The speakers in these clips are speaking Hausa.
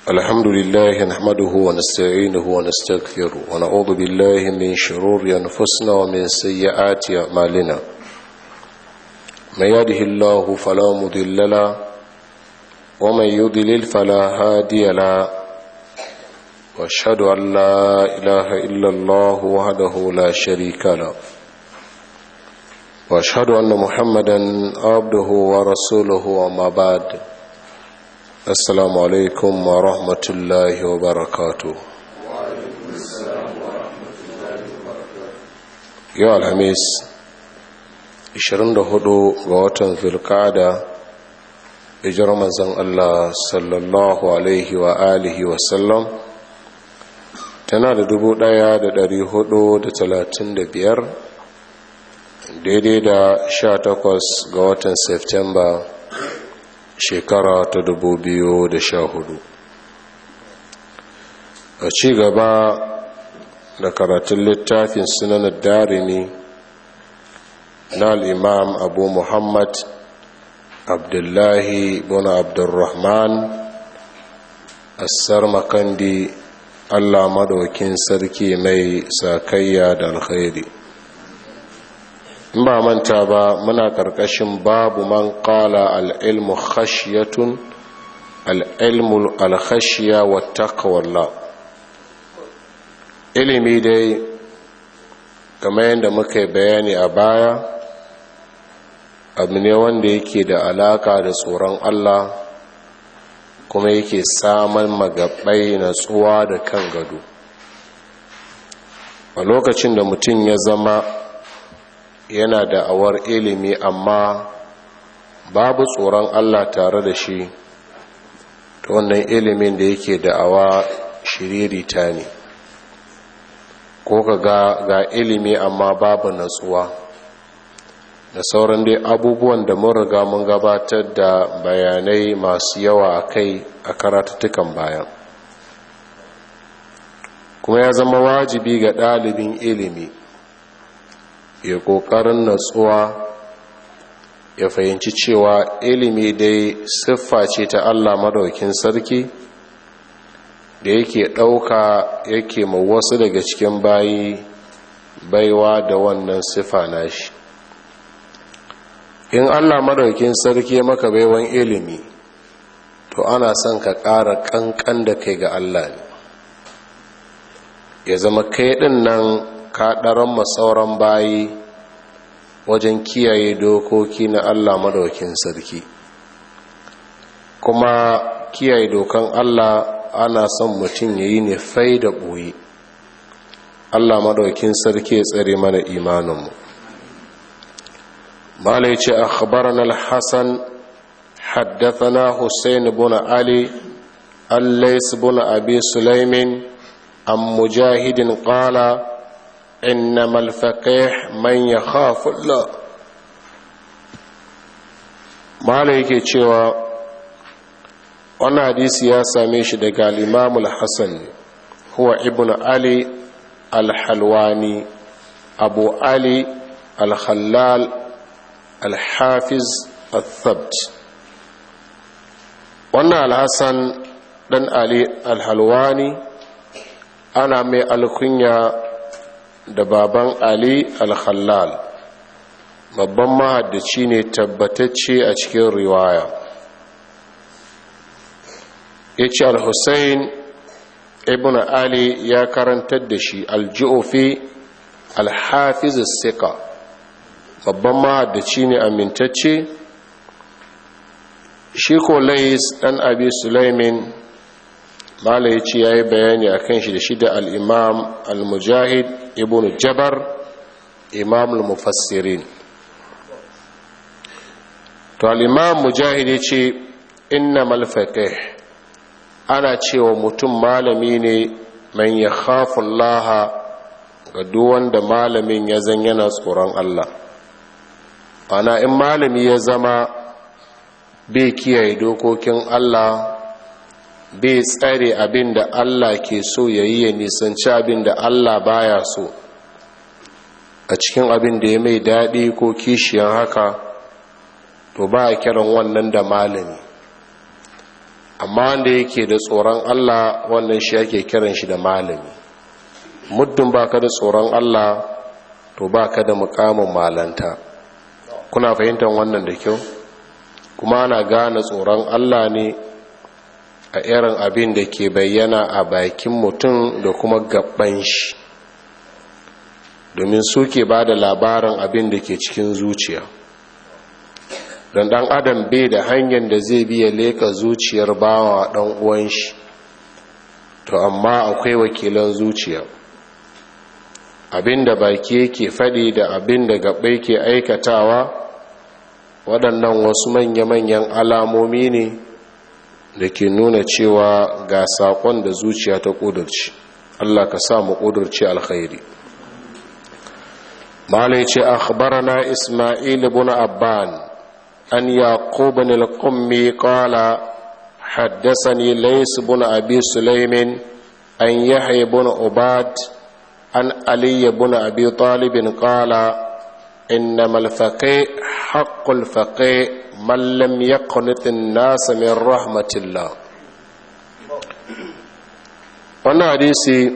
الحمد لله نحمده ونستعينه ونستغفره ونعوذ بالله من شرور أنفسنا ومن سيئات أعمالنا من يهده الله فلا مضل له ومن يضلل فلا هادي له واشهد أن لا إله إلا الله وحده لا شريك له واشهد أن محمدا عبده ورسوله وما بعد السلام عليكم ورحمة الله وبركاته يا الحميس 24 ga watan zulkada hijirar manzon Allah sallallahu alaihi wa alihi wa sallam tana da dubu ɗaya da da hudu talatin biyar daidai da sha takwas ga watan Septemba shekara ta dubu biyu da sha hudu. a ci gaba da karatun littafin sunanar darimi na al'imam abu muhammad abdullahi bin abdurrahman assar makandi allah madaukin sarki mai sakayya da alkhairi in ba manta ba muna karkashin babu man kala al'ilmu khashiyatun al'ilmu alkhashiya wa takawalla ilimi dai kamar yadda muka bayani a baya abu ne wanda yake da alaka da tsoron allah kuma yake samun magabai natsuwa da kan gado a lokacin da mutum ya zama yana da awar ilimi amma babu tsoron Allah tare da shi ta wannan ilimin da yake da'awa shiririta ne ko ka ga ga ilimi amma babu natsuwa da sauran dai abubuwan da mun riga mun gabatar da bayanai masu yawa a kai a karatattukan bayan kuma ya zama wajibi ga ɗalibin ilimi ya ƙoƙarin natsuwa ya fahimci cewa ilimi dai siffa ce ta allah madaukin sarki da yake ɗauka yake ma wasu daga cikin bayi baiwa da wannan siffa nashi in allah madaukin sarki maka baiwan ilimi to ana son ka ƙara ƙanƙan da kai ga allah ne ya zama kai ɗin nan kaɗaran masauran bayi wajen kiyaye dokoki na Allah madaukin sarki kuma kiyaye dokan Allah ana son mutum ya yi ne fai da ɓoye Allah madaukin sarki ya tsare mana imaninmu malai ce a khabaran al-hassan haddathana hussein bin ali allais bin abi sulaimin an mujahidin qala إنما الفقيه من يخاف الله mala yake cewa wannan hadisi ya same shi daga al-imamul hassan huwa ibn ali al-halwani abu ali al-khallal al-hafiz al-thabt wannan al-hassan dan ali al-halwani ana mai alkunya da baban ali al-khallal babban mahaddaci ne tabbatacce a cikin riwaya ya ce al-hussein ibn ali ya karantar da shi al-ju'ufi al-hafiz sika babban mahaddaci ne amintacce shi ko lais dan abi sulaimin mala ya ce ya yi bayani a kan shi da shi da al'imam al-mujahid ibn jabar imam al-mufassirin to al'imam mujahid ya ce inna malfaƙe ana cewa mutum malami ne man ya khafun laha ga duwanda malamin ya zan yana tsoron Allah ana in malami ya zama bai kiyaye dokokin Allah bai tsare abin da Allah ke so ya yi ya nisanci abin da Allah baya so a cikin abin da ya mai daɗi ko kishiyan haka to ba a kiran wannan da malami amma wanda yake da tsoron Allah wannan shi ake kiran shi da malami muddin baka da tsoron Allah to baka da mukamin malanta kuna fahimtar wannan da kyau kuma ana gane tsoron Allah ne a irin abin da ke bayyana a bakin mutum da kuma gaban shi domin suke ba da labarin abin da ke cikin zuciya don dan adam bai da hanyar da zai biya leka zuciyar bawa dan uwan shi to amma akwai wakilan zuciya abin da baki yake faɗi da abin da gabai ke aikatawa waɗannan wasu manya-manyan alamomi ne da ke nuna cewa ga saƙon da zuciya ta ƙudurci allah ka sa mu ƙudurci alkhairi malai ce akhbarana ismail ibn abban an yaqub bin al-qummi qala حدثني ليس بن أبي سليم أن يحيى بن عباد عن علي بن أبي طالب قال إنما الفقيه حق الفقيه من لم يقنط الناس من رحمة الله wannan hadisi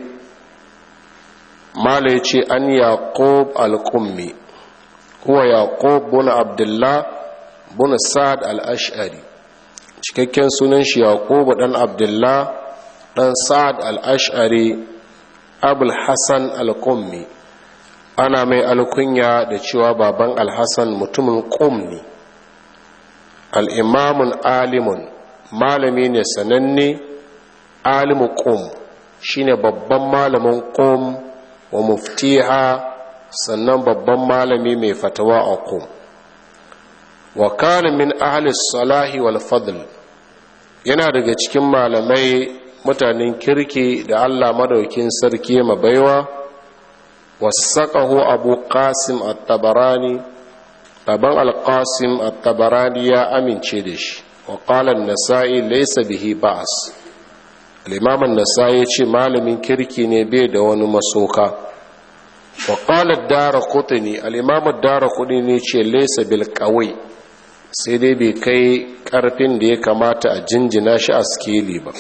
mala ce an yaqub al-qummi huwa yaqub bin abdullah bin sa'ad al-ash'ari cikakken sunan shi yaqub dan abdullah dan sa'ad al-ash'ari abul hasan al-qummi ana mai alkunya da cewa baban al-hasan mutumin qum ne al-imamun alimun malami ne sananne alimu qum shine babban malamin qum wa muftiha sannan babban malami mai fatawa a qum wa kana min ahli salahi wal fadl yana daga cikin malamai mutanen kirki da Allah madaukin sarki ma baiwa wasaqahu abu qasim at-tabarani baban al-qasim at-tabarani ya amince da shi wa qala an-nasa'i laysa bihi ba's al-imam an-nasa'i ya ce malamin kirki ne bai da wani masoka wa qala ad-darqutni al-imam ad-darqutni ce laysa bil qawi sai dai bai kai karfin da ya kamata a jinjina shi a skeli ba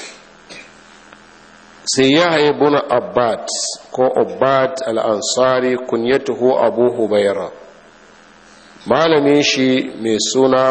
sai ya haye buna abbad ko abbad al'ansari kunyatuhu abu hubaira malamin shi mai suna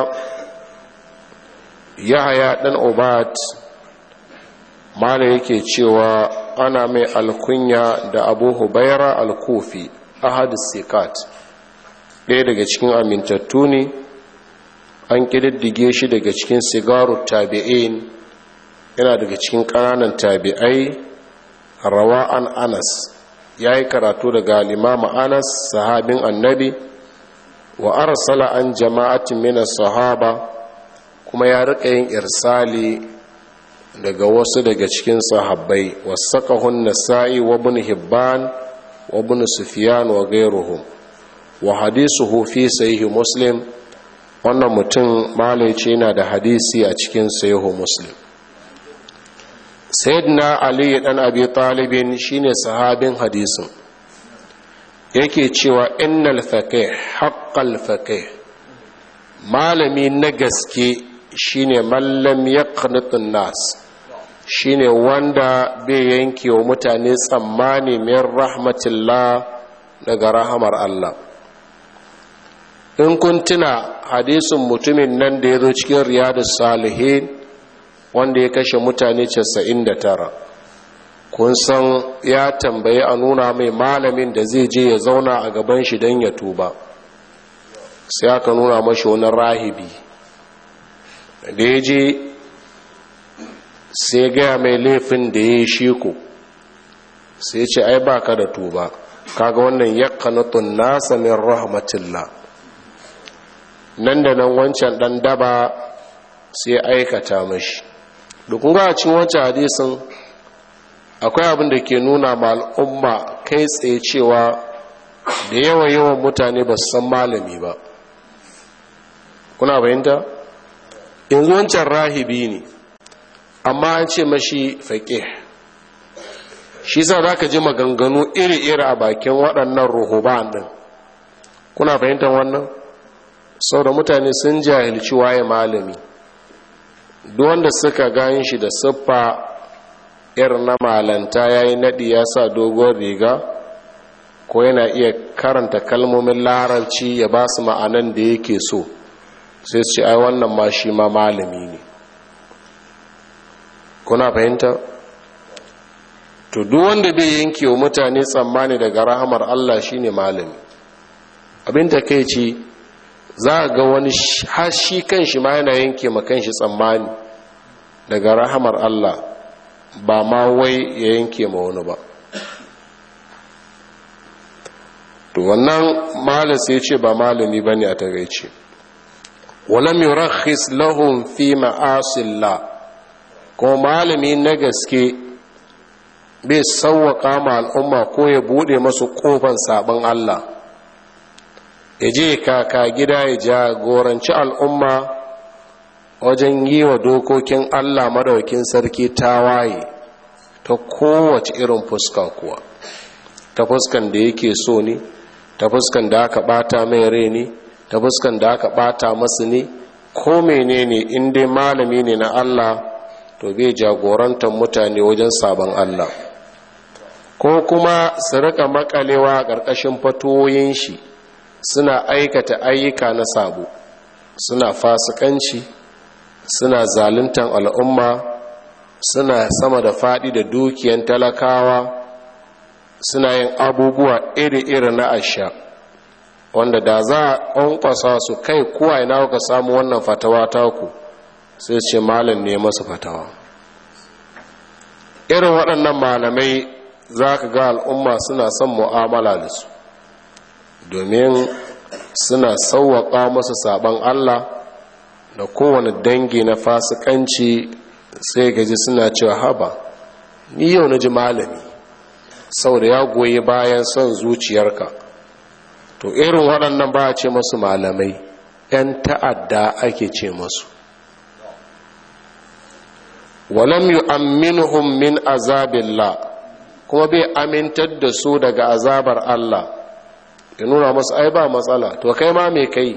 ya haya ɗan abbad mala yake cewa ana mai alkunya da abu hubaira al-kufi ahad sikat ɗaya daga cikin amintattu ne an ƙididdige shi daga cikin sigaru tabi'in yana daga cikin ƙananan tabi'ai rawa an anas ya yi karatu daga limama anas sahabin annabi wa arsala an jama'atin mina sahaba kuma ya riƙa yin irsali daga wasu daga cikin sahabbai wasaqahun nasa'i wa ibn hibban wa ibn sufyan wa ghayruhum wa hadisuhu fi sahih muslim wannan mutum malai ce yana da hadisi a cikin sahihu muslim sayyidina ali dan abi talibin shine sahabin hadisin yake cewa innal faqih haqqal faqih malami na gaske shine mallam yaqnutun nas shine wanda bai yanke wa mutane tsammani min rahmatillah daga rahamar Allah in kun tuna hadisin mutumin nan da ya zo cikin riyadus salihin wanda ya kashe mutane 99 kun san ya tambayi a nuna mai malamin da zai je ya zauna a gaban shi don ya tuba sai aka nuna mashi wani rahibi da ya je sai gaya mai laifin da ya yi shiku sai ce ai baka da tuba kaga wannan yakanatun nasa min rahmatillah nan da nan wancan dan daba sai aikata mashi dukun ga cikin wancan hadisin akwai abin da ke nuna ma al'umma kai tsaye cewa da yawa yawan mutane ba su san malami ba kuna bayanta yanzu wancan rahibi ne amma an ce mashi faƙe shi sa za ka ji maganganu iri-iri a bakin waɗannan ruhuban ɗin kuna fahimtar wannan sau da mutane sun jahilci waye malami wanda suka gan shi da siffa irin na malanta ya yi naɗi ya sa dogon riga ko yana iya karanta kalmomin larabci ya ba su ma'anan da yake so sai su ce ai wannan ma shi ma malami ne kuna fahimta to duk wanda bai yanke wa mutane tsammani daga rahamar Allah shine malami abin da kai ce za a ga wani har shi kan shi ma yana yanke ma kan shi tsammani daga rahamar Allah ba ma wai ya yanke ma wani ba to wannan malam sai ce ba malami ba ne a tagaice walam yurakhis lahum fi ma'asillah ko malami na gaske bai sauwaka ma al'umma ko ya bude masu kofan sabon Allah ya je kaka gida ya jagoranci al'umma wajen yi wa dokokin Allah madaukin sarki tawaye ta kowace irin fuska kuwa ta fuskan da yake so ne ta fuskan da aka bata mai rai ne ta fuskan da aka bata masu ne ko menene in dai malami ne na Allah to bai jagorantar mutane wajen sabon Allah ko kuma su rika makalewa a ƙarƙashin fatoyin shi suna aikata ayyuka na sabo suna fasikanci suna zaluntan al'umma suna sama da faɗi da dukiyan talakawa suna yin abubuwa iri-iri na asha wanda da za a ƙwanƙwasa su kai kuwa ina ka samu wannan fatawa taku sai ce malam ne masu fatawa irin waɗannan malamai za ka ga al'umma suna son mu'amala da su domin suna sauwaƙa masu sabon Allah da kowane dangi na fasikanci sai gaji suna cewa haba ni yau na ji malami sau da ya goyi bayan son zuciyarka to irin waɗannan ba a ce masu malamai 'yan ta'adda ake ce masu walam yu'amminuhum min azabillah kuma bai amintar da su daga azabar Allah ya nuna masu ai ba matsala to kai ma me kai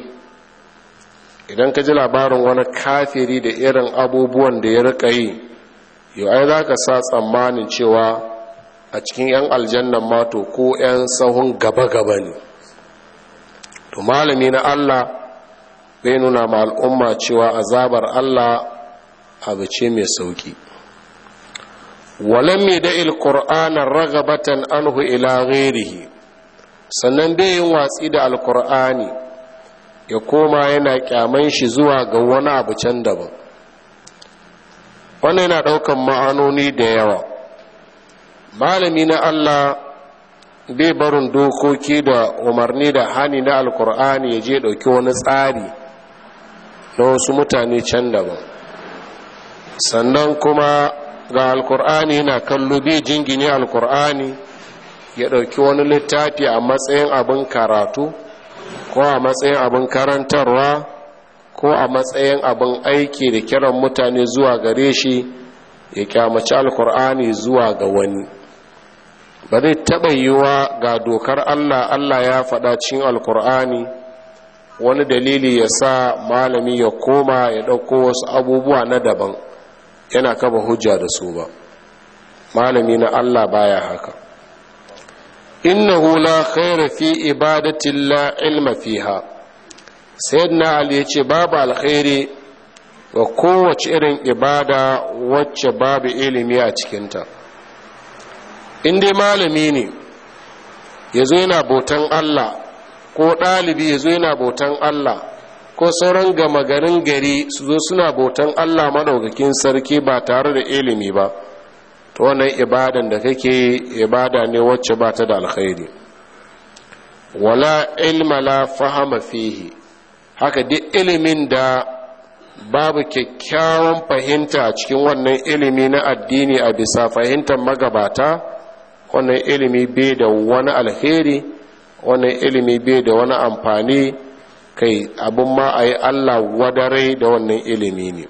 idan ka ji labarin wani kafiri da irin abubuwan da ya rika yi yau ai za ka sa tsammanin cewa a cikin 'yan aljannan mato ko 'yan sahun gaba-gaba ne to malami na Allah bai nuna ma al'umma cewa azabar Allah abu ce mai sauki walam da il-qur'ana ragabatan anhu ila ghairihi sannan bai yin watsi da alkur'ani ya koma yana kyaman shi zuwa ga wani abu can daban wannan yana daukan ma'anoni da yawa malami na Allah bai barin dokoki da umarni da hani na alkur'ani ya je dauki wani tsari na wasu mutane can daban sannan kuma ga alkur'ani yana kallo bai jingine alkur'ani ya ɗauki wani littafi a matsayin abin karatu ko a matsayin abin karantarwa ko a matsayin abin aiki da kiran mutane zuwa gare shi ya kyamaci alkur'ani zuwa ga wani ba zai taɓa yiwa ga dokar allah allah ya faɗa cikin alkur'ani wani dalili ya sa malami ya koma ya ɗauko wasu abubuwa na daban yana kaba hujja da su ba malami na allah baya haka innahu la khaira fi ibadatin la ilma fiha sayyidina ali yace babu alkhairi wa kowace irin ibada wacce babu ilimi a cikinta in dai malami ne yazo yana bautan Allah ko ɗalibi yazo yana bautan Allah ko sauran gama garin gari su zo suna bautan Allah madaukakin sarki ba tare da ilimi ba to wannan ibadan da kake ibada ne wacce ba ta da alkhairi wala ilma la fahama fihi haka duk ilimin da babu kyakkyawan fahimta a cikin wannan ilimi na addini a bisa fahimtar magabata wannan ilimi bai da wani alheri wannan ilimi bai da wani amfani kai abin ma a yi allah wadare da wannan ilimi ne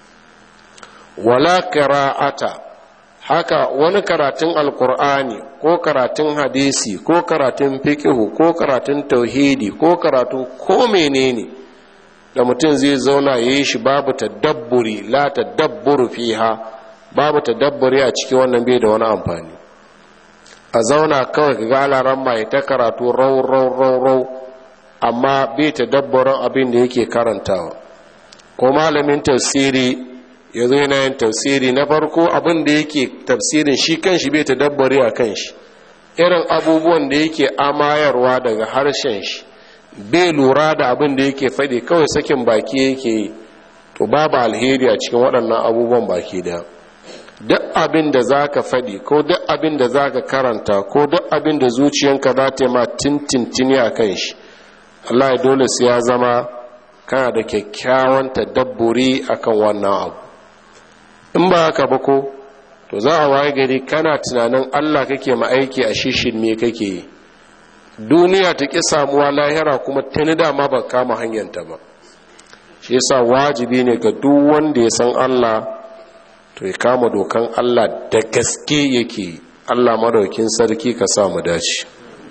wala qira'ata haka wani karatun alkur'ani ko karatun hadisi ko karatun fikihu ko karatun tauhidi ko karatun ko menene da mutum zai zauna ya yi shi babu tadabburi la tadabburu fiha babu tadabburi a cikin wannan bai da wani amfani a zauna kawai ga galaran mai ta karatu rau rau rau rau amma bai tadabburin abin da yake karantawa ko malamin tafsiri ya zo yana yin tafsiri na farko abin da yake tafsirin shi kanshi bai tadabburi a kanshi irin abubuwan da yake amayarwa daga harshen shi bai lura da abin da yake faɗi kawai sakin baki yake yi to babu alheri a cikin waɗannan abubuwan baki da duk abin da za ka faɗi ko duk abin da za ka karanta ko duk abin da zuciyanka za ta yi ma tintintini a kan shi allah dole su ya zama kana da kyakkyawan tadabburi akan wannan abu in ba haka ba ko to za a waye gari kana tunanin allah kake ma aiki a shishin me kake yi duniya ta ƙi samuwa lahira kuma tuni dama ba kama hanyarta ba shi yasa wajibi ne ga duk wanda ya san Allah to ya kama dokan Allah da gaske yake Allah madaukin sarki ka sa mu dace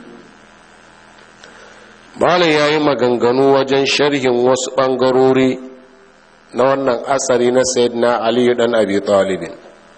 malam ya yi maganganu wajen sharhin wasu ɓangarori na wannan asari na sayyidina aliyu dan abi talibin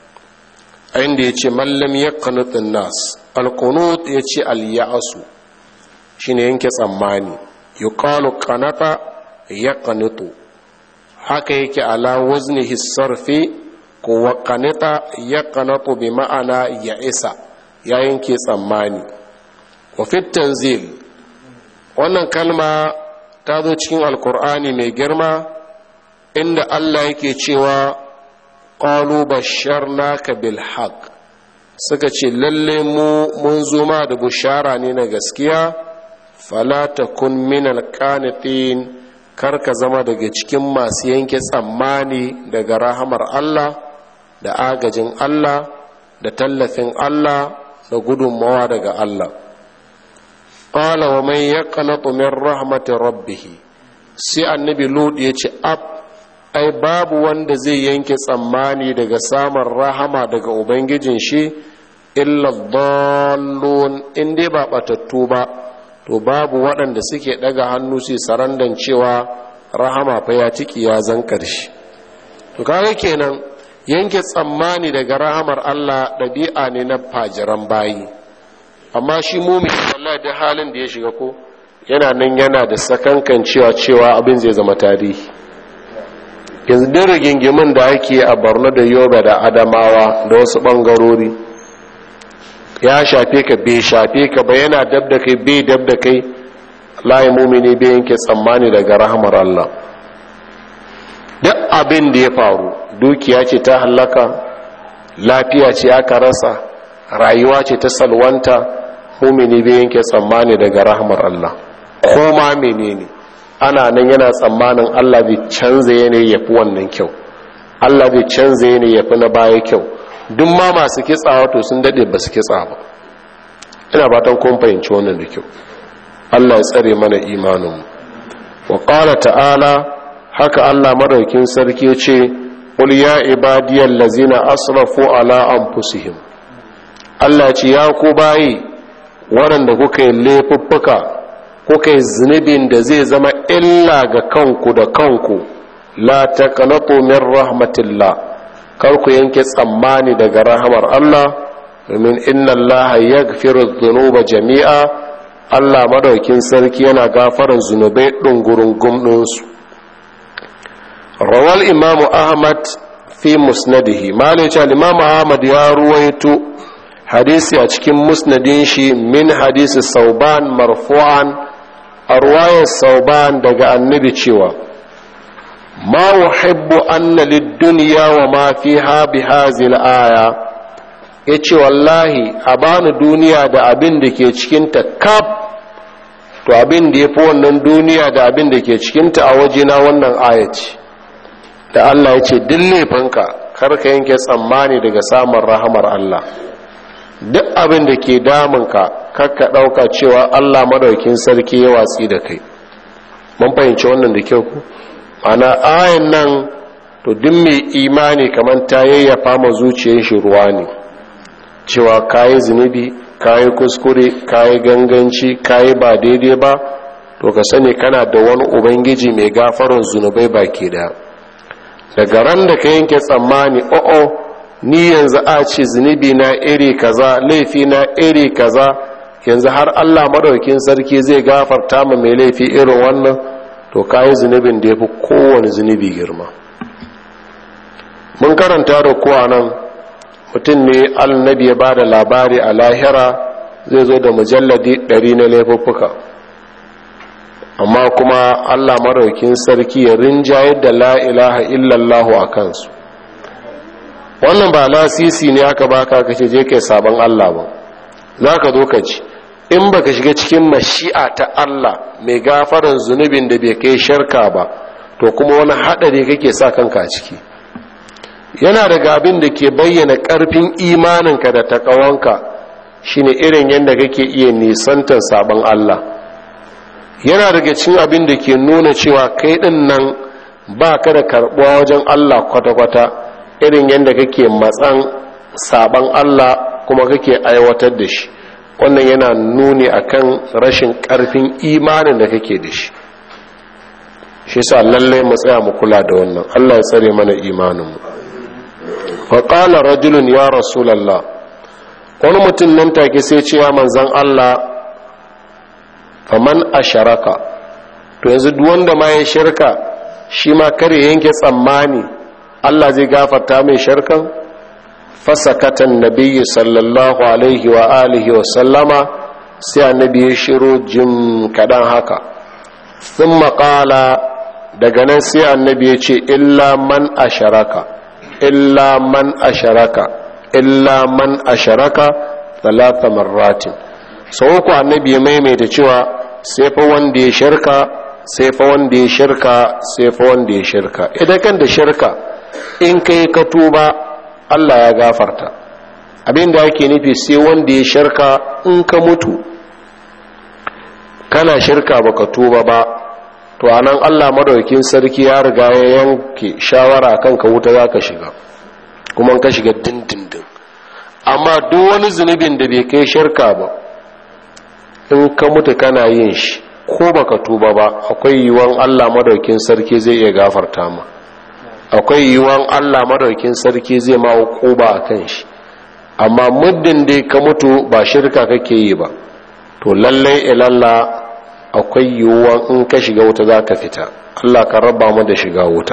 inda ya ce mallam ya kanutun nas alkunut ya ce al-ya'asu shine yanke tsammani yuqalu qanata yaqnutu haka yake ala waznihi sarfi ko wa qanata yaqnatu bi ma'ana ya isa ya yanke tsammani wa fit tanzil wannan kalma ta zo cikin alkur'ani mai girma inda Allah yake cewa qalu basharnaka bil haqq suka ce lalle mu mun zo ma da bushara ne na gaskiya fala takun min alqanitin kar ka zama daga cikin masu yanke tsammani daga rahamar Allah da agajin Allah da tallafin Allah da gudunmawa daga Allah qala wa man yaqnatu min rahmati rabbih sai annabi lut ya ce ab ai babu wanda zai yanke tsammani daga samun rahama daga ubangijin shi illa dallun in dai ba batattu ba to babu waɗanda suke ɗaga hannu su sarandan cewa rahama fa ya tiki ya zan ƙarshe to kaga kenan yanke tsammani daga rahamar Allah ɗabi'a ne na fajiran bayi amma shi mumin wallahi da halin da ya shiga ko yana nan yana da sakankan cewa cewa abin zai zama tarihi yanzu duk rigingimin da ake a Borno da Yobe da Adamawa da wasu bangarori ya shafe ka bai shafe ka ba yana dab da kai bai dab da kai layi mumini bai yanke tsammani daga rahamar Allah duk abin da ya faru dukiya ce ta hallaka lafiya ce aka rasa rayuwa ce ta salwanta mumini bai yanke tsammani daga rahamar Allah ko ma menene ana nan yana tsammanin Allah bai canza yanayi yafi wannan kyau Allah bai canza yanayi yafi na baya kyau duk ma masu kitsawa to sun dade ba su kitsa ba ina fatan kun fahimci wannan da kyau Allah ya tsare mana imaninmu wa qala ta'ala haka Allah madaukin sarki ya ce qul ya ibadiyal ladzina asrafu ala anfusihim Allah ce ya ku bayi waɗanda kuka yi laifuffuka kuka yi zunubin da zai zama illa ga kanku da kanku la taqnatu min rahmatillah kar ku yanke tsammani daga rahamar Allah domin inna Allah yaghfiru dhunuba jami'a Allah madaukin sarki yana gafaran zunubai ɗungurin gumɗinsu rawal imamu ahmad fi musnadihi malice imamu ahmad ya ruwaito hadisi a cikin musnadin shi min hadisi sauban marfu'an a ruwayar sauban daga annabi cewa ma uhibbu anna lid-dunya wa ma fiha bi hadhihi aya yace wallahi a bani duniya da abin da ke cikin ta kaf to abin da yafi wannan duniya da abin da ke cikin ta a wajena wannan aya ce da Allah ya ce duk laifinka kar ka yanke tsammani daga samun rahamar Allah duk abin da ke damunka kar ka ɗauka cewa Allah madaukin sarki ya watsi da kai mun fahimci wannan da kyau ku ana ayan nan to duk mai imani kamar ta yayyafa ma zuciyar shi ruwa ne cewa kayi zunubi kayi kuskure kayi ganganci kayi ba daidai ba to ka sani kana da wani ubangiji mai gafarin zunubai baki da daga ran da ka yanke tsammani o'o ni yanzu a ce zunubi na iri kaza laifi na iri kaza yanzu har allah madaukin sarki zai gafarta ma mai laifi irin wannan to kayi zunubin da ya fi kowane zunubi girma mun karanta da kuwa nan mutum ne annabi ya ba da labari a lahira zai zo da mujalladi ɗari na laifuffuka amma kuma allah maraukin sarki ya rinjayar da la'ilaha illallahu a kansu wannan ba lasisi ne aka baka ka ce je kai sabon allah ba za ka zo ka ci in baka shiga cikin mashi'a ta allah mai gafaran zunubin da bai kai sharka ba to kuma wani haɗari kake sa kanka ciki yana daga abin da ke bayyana ƙarfin imaninka da taƙawanka shine irin yadda kake iya nisantar sabon Allah yana daga cin abin da ke nuna cewa kai ɗin nan ba ka da karɓuwa wajen Allah kwata-kwata irin yadda kake matsan sabon Allah kuma kake aiwatar da shi wannan yana nuni akan rashin ƙarfin imanin da kake da shi shi sa lallai mu tsaya mu kula da wannan Allah ya tsare mana imaninmu faƙala rajulun ya rasulallah wani mutum nan take sai ce ya manzan Allah faman a sharaka to yanzu wanda ma ya shirka shi ma kare yanke tsammani Allah zai gafarta mai shirkan fasakatan nabiyyu sallallahu alaihi wa alihi wa sallama sai annabi ya shiro jim kaɗan haka sun maƙala daga nan sai annabi ya ce illa man a sharaka illa man asharaka illa man asharaka talata marratin sau ku annabi ya maimaita cewa sai fa wanda ya shirka sai fa wanda ya shirka sai fa wanda ya shirka idan kan da shirka in kai ka tuba Allah ya gafarta abinda ake nufi sai wanda ya shirka in ka mutu kana shirka baka tuba ba to anan Allah madaukakin sarki ya riga ya yanke shawara kan ka wuta zaka shiga kuma ka shiga dindindin amma duk wani zunubin da bai kai shirka ba in ka mutu kana yin shi ko baka tuba ba akwai yiwuwan Allah madaukakin sarki zai iya gafarta ma akwai yiwuwan Allah madaukakin sarki zai ma hukuba akan shi amma muddin dai ka mutu ba shirka kake yi ba to lallai ilalla akwai yiwuwan in ka shiga wuta za ka fita allah ka raba mu da shiga wuta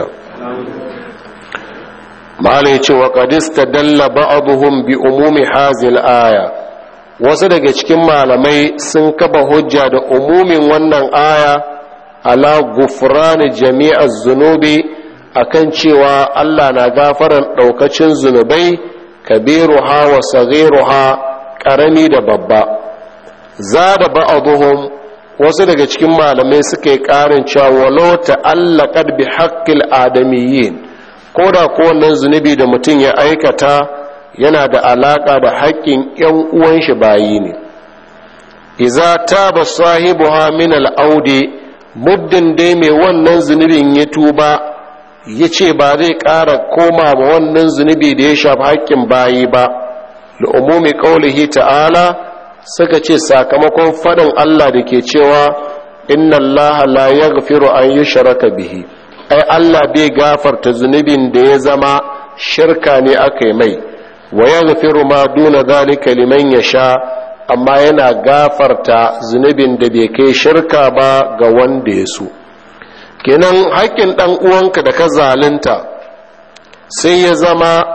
ma'ala ya ce wa ƙadista dalla ba'aduhum bi umumi hazil aya wasu daga cikin malamai sun kafa hujja da umumin wannan aya ala gufrani jami'ar zunubi akan cewa allah na gafaran ɗaukacin zunubai kabiruha wa sagiruha ƙarami da babba za da ba'aduhum wasu daga cikin malamai suka yi ƙarin cewa walau ta'allaqat bi haqqil adamiyyin ko da ko wannan zunubi da mutum ya aikata yana da alaka da haƙƙin ƴan uwan shi bayi ne idza taba sahibuha min al-audi muddin dai mai wannan zunubin ya tuba ya ce ba zai ƙara koma ma wannan zunubi da ya shafi haƙƙin bayi ba da umumi ƙaulihi ta'ala suka ce sakamakon faɗin Allah da ke cewa inna Allah la yaghfiru an yushraka bihi ai Allah bai gafarta zunubin da ya zama shirka ne aka yi mai wa yaghfiru ma duna zalika liman yasha amma yana gafarta zunubin da bai kai shirka ba ga wanda ya so kenan haƙƙin ɗan uwanka da ka zalunta sai ya zama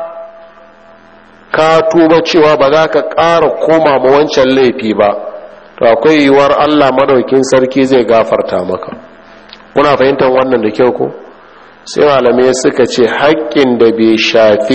ka tuba cewa ba za ka ƙara koma ma wancan laifi ba to akwai yiwuwar allah madaukin sarki zai gafarta maka kuna fahimtar wannan da kyau ko sai malamai suka ce haƙƙin da bai shafi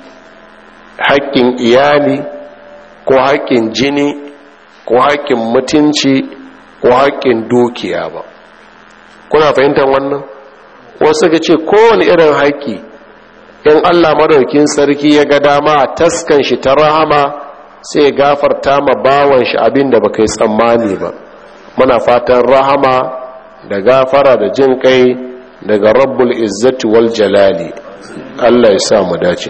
haƙƙin iyali ko haƙƙin jini ko haƙƙin mutunci ko haƙƙin dukiya ba kuna fahimtar wannan wasu suka ce kowane irin haƙƙi in allah madaukin sarki ya ga dama a taskan shi ta rahama sai gafarta ma bawan shi abin da baka yi tsammani ba muna fatan rahama da gafara da jin kai daga rabbul izzati wal jalali allah ya sa mu dace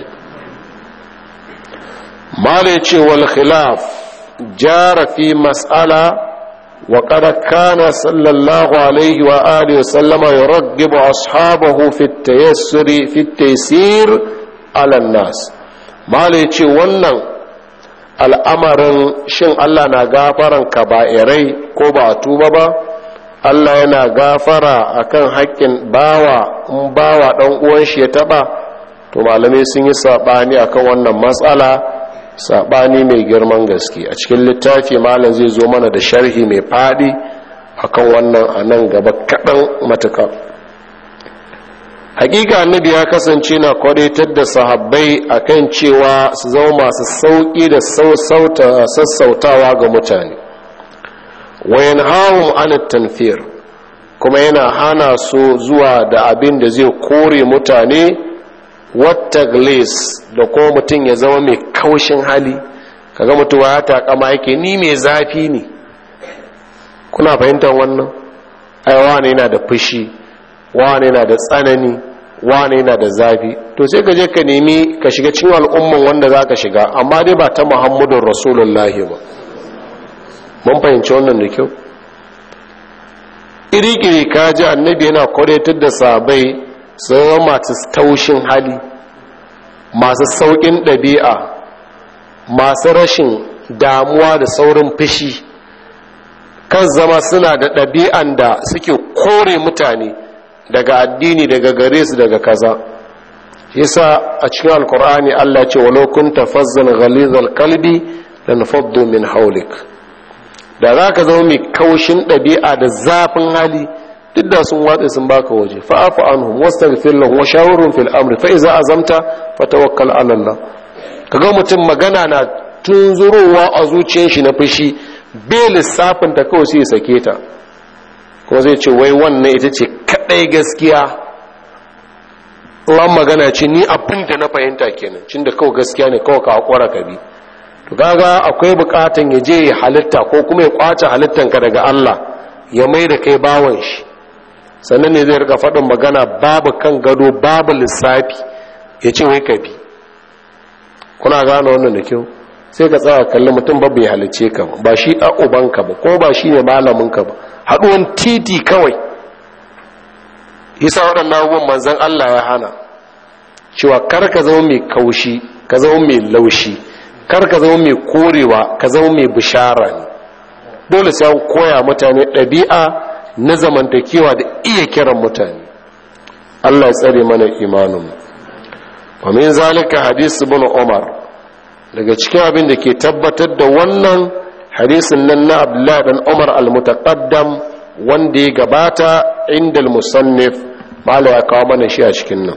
mala ya ce wal khilaf jara fi mas'ala وقد كان صلى الله عليه وآله وسلم يرغب أصحابه في التيسر في التيسير على الناس ما ليتي wannan al'amarin shin Allah na gafaran kaba'irai ko ba tuba ba Allah yana gafara akan haƙƙin bawa in bawa ɗan uwan shi ya taɓa to malamai sun yi saɓani akan wannan matsala saɓani mai girman gaske a cikin littafi malam zai zo mana da sharhi mai faɗi akan wannan a nan gaba kaɗan matuka hakika annabi ya kasance na kwadaitar da sahabbai akan cewa su zama masu sauƙi da sassautawa ga mutane wayan hawun an tanfir kuma yana hana su zuwa da abin da zai kore mutane wata da kuma mutum ya zama mai kaushin hali kaga mutuwa ya takama yake ni mai zafi ne kuna fahimtar wannan ai wane yana da fushi wane yana da tsanani wane yana da zafi to sai ka je ka nemi ka shiga cikin al'umman wanda za ka shiga amma dai ba ta muhammadun rasulullahi ba mun fahimci wannan da kyau iri-iri ka ji annabi yana kwadatar da sabai sun masu taushin hali masu sauƙin ɗabi'a masu rashin damuwa da saurin fushi kan zama suna da ɗabi'an da suke kore mutane daga addini daga gare su daga kaza yasa a cikin alkur'ani Allah ce walau kunta fazzan ghalizal kalbi lan faddu min haulik da za ka zama mai kaushin ɗabi'a da zafin hali duk da sun watsa sun baka waje fa'afu anhum wastaghfir lahum wa shawirhum fil amri fa iza azamta fatawakkal ala Allah kaga mutum magana na tunzurowa a zuciyar shi na fushi bai lissafin ta kawai sai ya sake ta kuma zai ce wai wannan ita ce kadai gaskiya ruwan magana ce ni abin da na fahimta kenan cin da kawai gaskiya ne kawai ka hakura ka bi to kaga akwai bukatan ya je ya halitta ko kuma ya kwace halittanka daga Allah ya mai da kai bawan shi sannan ne zai rika faɗin magana babu kan gado babu lissafi ya ce wai ka bi kuna gane wannan da kyau sai ka tsaya kalli mutum ba bai halice ka ba ba shi a ubanka ba ko ba shi ne malaminka ba haɗuwan titi kawai isa waɗannan abubuwan manzan Allah ya hana cewa kar ka zama mai kaushi ka zama mai laushi kar ka zama mai korewa ka zama mai bishara ne dole sai an koya mutane ɗabi'a na zamantakewa da iya kiran mutane Allah ya tsare mana imanin wa min zalika hadis ibn Umar daga cikin abin da ke tabbatar da wannan hadisin nan na Abdullah dan Umar al-mutaqaddam wanda ya gabata inda al-musannif mala ya kawo mana shi a cikin nan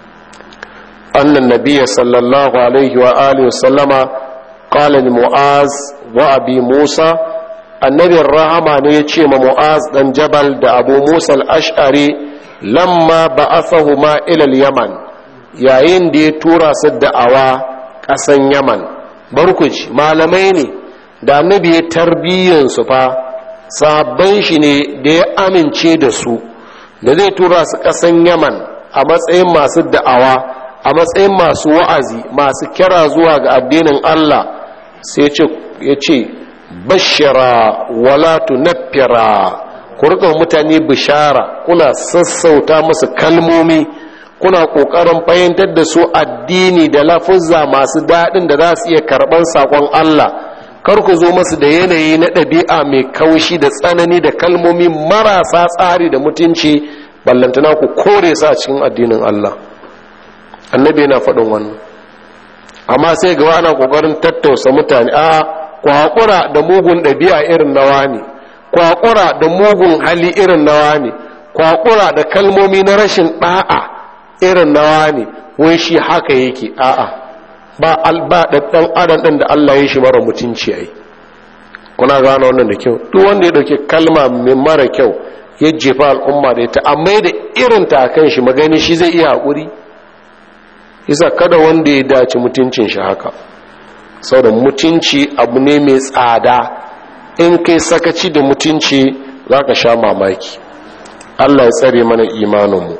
annan nabiyya sallallahu alaihi wa alihi wa sallama qala li mu'az wa abi musa annabin rahama ne ya ce ma mu'az dan jabal da abu musa al-ash'ari lamma ba'athahuma ila al-yaman yayin da ya tura su da'awa ƙasan yaman barkuci malamai ne da annabi ya tarbiyyan su fa sabban shi ne da ya amince da su da zai tura su ƙasan yaman a matsayin masu da'awa a matsayin masu wa'azi masu kira zuwa ga addinin allah sai ya ce bashira wala tunaffira ku rika mutane bishara kuna sassauta musu kalmomi kuna kokarin fahimtar da su addini da lafuzza masu daɗin da za su iya karɓar saƙon Allah kar ku zo masu da yanayi na ɗabi'a mai kaushi da tsanani da kalmomi marasa tsari da mutunci ballantana ku kore su a cikin addinin Allah annabi yana faɗin wannan amma sai gaba ana kokarin tattausa mutane a ku haƙura da mugun ɗabi'a irin nawa ne ku haƙura da mugun hali irin nawa ne ku haƙura da kalmomi na rashin ɗa'a irin nawa ne wai shi haka yake a'a ba alba ɗan adam ɗin da Allah ya shi mara mutunci ai kuna gano wannan da kyau duk wanda ya ɗauki kalma mai mara kyau ya jefa al'umma da ita amma da irin ta kan shi magani shi zai iya haƙuri isa kada wanda ya dace mutuncin shi haka sau da mutunci abu ne mai tsada in kai sakaci da mutunci za ka sha mamaki allah ya tsare mana imaninmu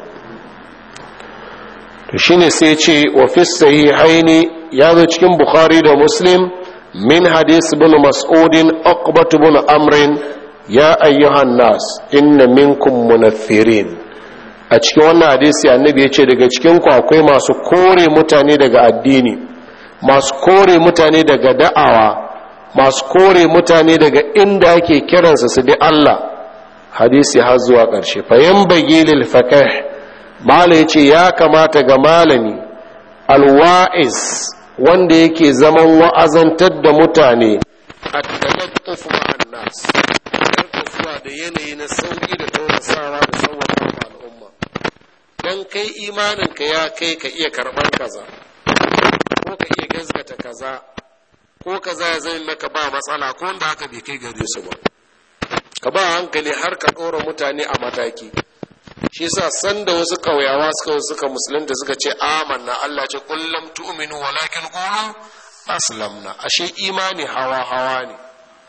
to shine sai ce wa fi sahihaini ya zo cikin bukhari da muslim min hadis bin mas'udin uqbat bin amrin ya ayyuhan nas inna minkum munaffirin a cikin wannan hadisi annabi ya ce daga cikin ku akwai masu kore mutane daga addini masu kore mutane daga da'awa masu kore mutane daga inda ake kiransa su bi Allah hadisi har zuwa ƙarshe fayan bagi lil faqih mala yace ya kamata ga malami alwa'iz wanda yake zaman wa'azantar da mutane at-talattuf ma'an nas zuwa da yanayi na sauki da tausasawa da sauwaka al'umma dan kai imanin ka ya kai ka iya karban kaza ko ka iya gazgata kaza ko kaza ya zai maka ba matsala ko wanda haka bai kai gare su ba ka ba hankali har ka ɗora mutane a mataki shi sa sanda wasu ƙauyawa suka suka musulunta suka ce amanna Allah ce kullum tu'minu walakin qulu aslamna ashe imani hawa hawa ne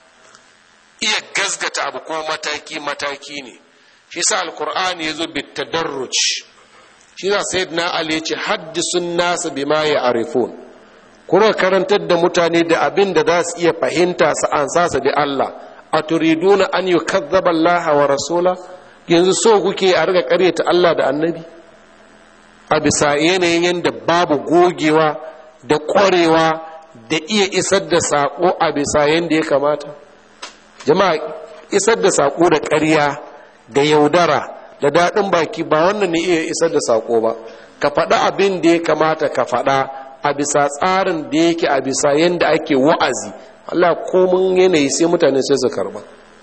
iya gazgata abu ko mataki mataki ne shi sa alqur'ani yazo bitadarruj shi sa sayyidina ali ya ce haddisun nasu bima ya'rifun kuma karantar da mutane da abin da za su iya fahimta su ansa su bi Allah a turiduna an yi kazzaba Allah wa rasula yanzu so kuke a riga karyata Allah da annabi a bisa yanayin yadda babu gogewa da ƙwarewa da iya isar da saƙo a bisa yadda ya kamata jama'a isar da saƙo da ƙarya da yaudara da daɗin baki ba wannan ne iya isar da saƙo ba ka faɗa abin da ya kamata ka faɗa a bisa tsarin da yake a bisa yadda ake wa'azi Allah komin yanayi sai mutane sai su karba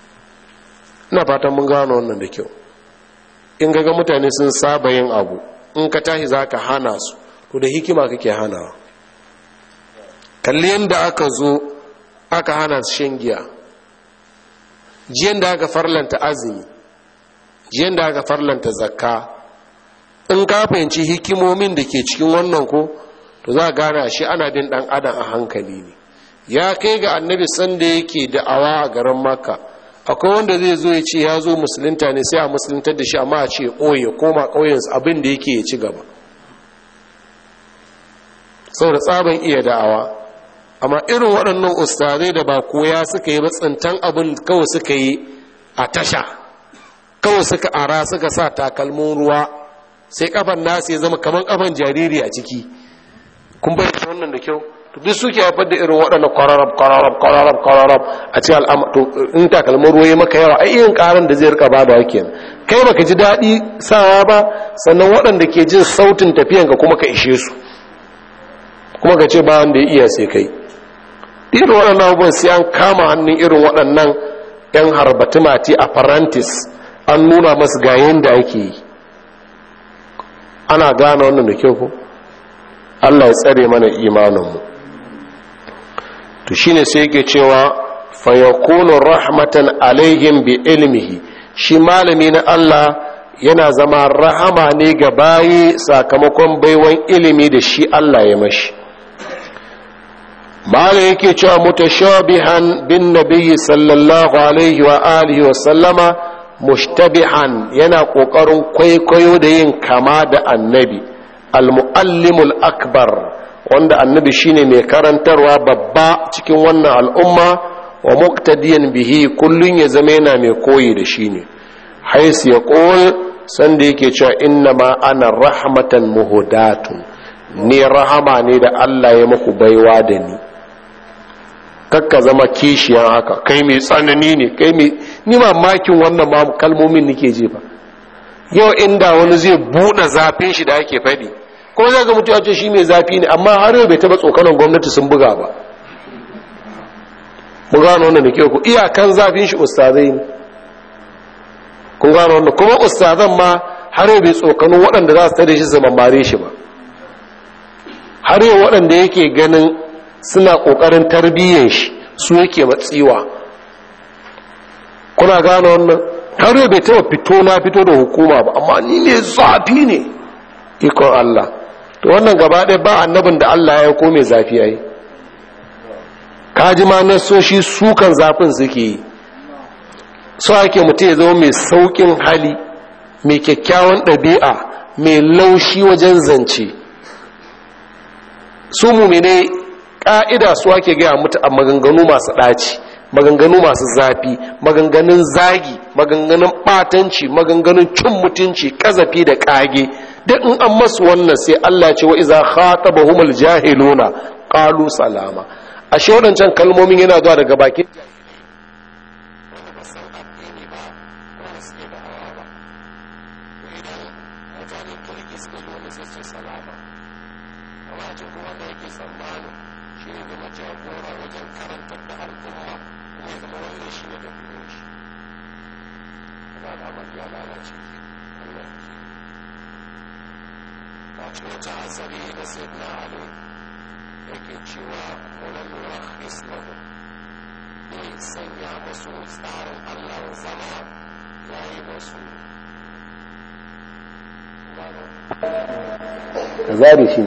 ina fatan mun gano wannan da kyau in ga mutane sun saba yin abu in ka tashi za ka hana su to da hikima kake hanawa kalli yadda aka zo aka hana su shan giya jiyan da aka farlanta azumi jiyan da aka farlanta zakka in ka fahimci hikimomin da ke cikin wannan ko to za a gane shi ana bin dan adam a hankali ne ya kai ga annabi sanda yake da'awa a garin makka akwai wanda zai zo ya ce ya zo musulunta ne sai a musuluntar da shi amma a ce ɓoye koma ƙauyensu abin da yake ya ci gaba saboda tsaban iya da'awa amma irin waɗannan ustazai da ba koya suka yi tsintan abin kawai suka yi a tasha kawai suka ara suka sa takalmin ruwa sai kafan nasu ya zama kamar kafan jariri a ciki kun bayyana wannan da kyau duk suke haifar da irin waɗannan kwararrab kwararrab kwararrab kwararrab a ce al'amma to in takalmin ruwa maka yawa ai irin karan da zai rika bada wake kai baka ji daɗi sawa ba sannan waɗanda ke jin sautin tafiyan ka kuma ka ishe su kuma ka ce ba wanda ya iya sai kai irin waɗannan abubuwan sai an kama hannun irin waɗannan yan harbatumati a farantis an nuna masu ga yanda ake yi ana gane wannan da kyau ko Allah ya tsare mana imaninmu to shine sai yake cewa fayakunu rahmatan alaihim bi ilmihi shi malami na Allah yana zama rahama ne ga bayi sakamakon baiwan ilimi da shi Allah ya mashi malam yake cewa mutashabihan bin nabiyyi sallallahu alaihi wa alihi wa sallama mushtabihan yana kokarin kwaikwayo da yin kama da annabi al-muallimul akbar wanda annabi shine mai karantarwa babba cikin wannan al'umma wa muqtadiyan bihi kullun ya zama yana mai koyi da shi ne hais ya qul sanda yake cewa inna ma ana rahmatan muhudatun ni rahama ne da Allah ya muku baiwa da ni kakka zama kishiyan haka kai mai tsanani ne kai mai ni mamakin wannan ma kalmomin nake jefa yau inda wani zai buɗe zafin shi da ake faɗi ko zai ga mutu ce shi mai zafi ne amma har yau bai taba tsokanan gwamnati sun buga ba mu gano wannan da ku iyakan zafin shi ustazai ne kun gano wannan kuma ustazan ma har yau bai tsokano waɗanda za su tare shi su mamare shi ba har yau waɗanda yake ganin suna ƙoƙarin tarbiyyar shi su yake matsiwa kuna gano wannan har yau bai taba fito na fito da hukuma ba amma ni ne zafi ne ikon Allah to wannan gaba ɗaya ba annabin da Allah ya ko mai zafi yayi kaji ma nasoshi sukan zafin suke yi so ake mutum ya zama mai saukin hali mai kyakkyawan ɗabi'a mai laushi wajen zance su mumine ƙa'ida su ake gaya mutu a maganganu masu ɗaci maganganu masu zafi maganganun zagi maganganun batanci maganganun cin mutunci kazafi da kage duk in an masu wannan sai Allah ce wa iza khatabahumul jahiluna qalu salama ashe wadancan kalmomin yana zuwa daga bakin ka zare shi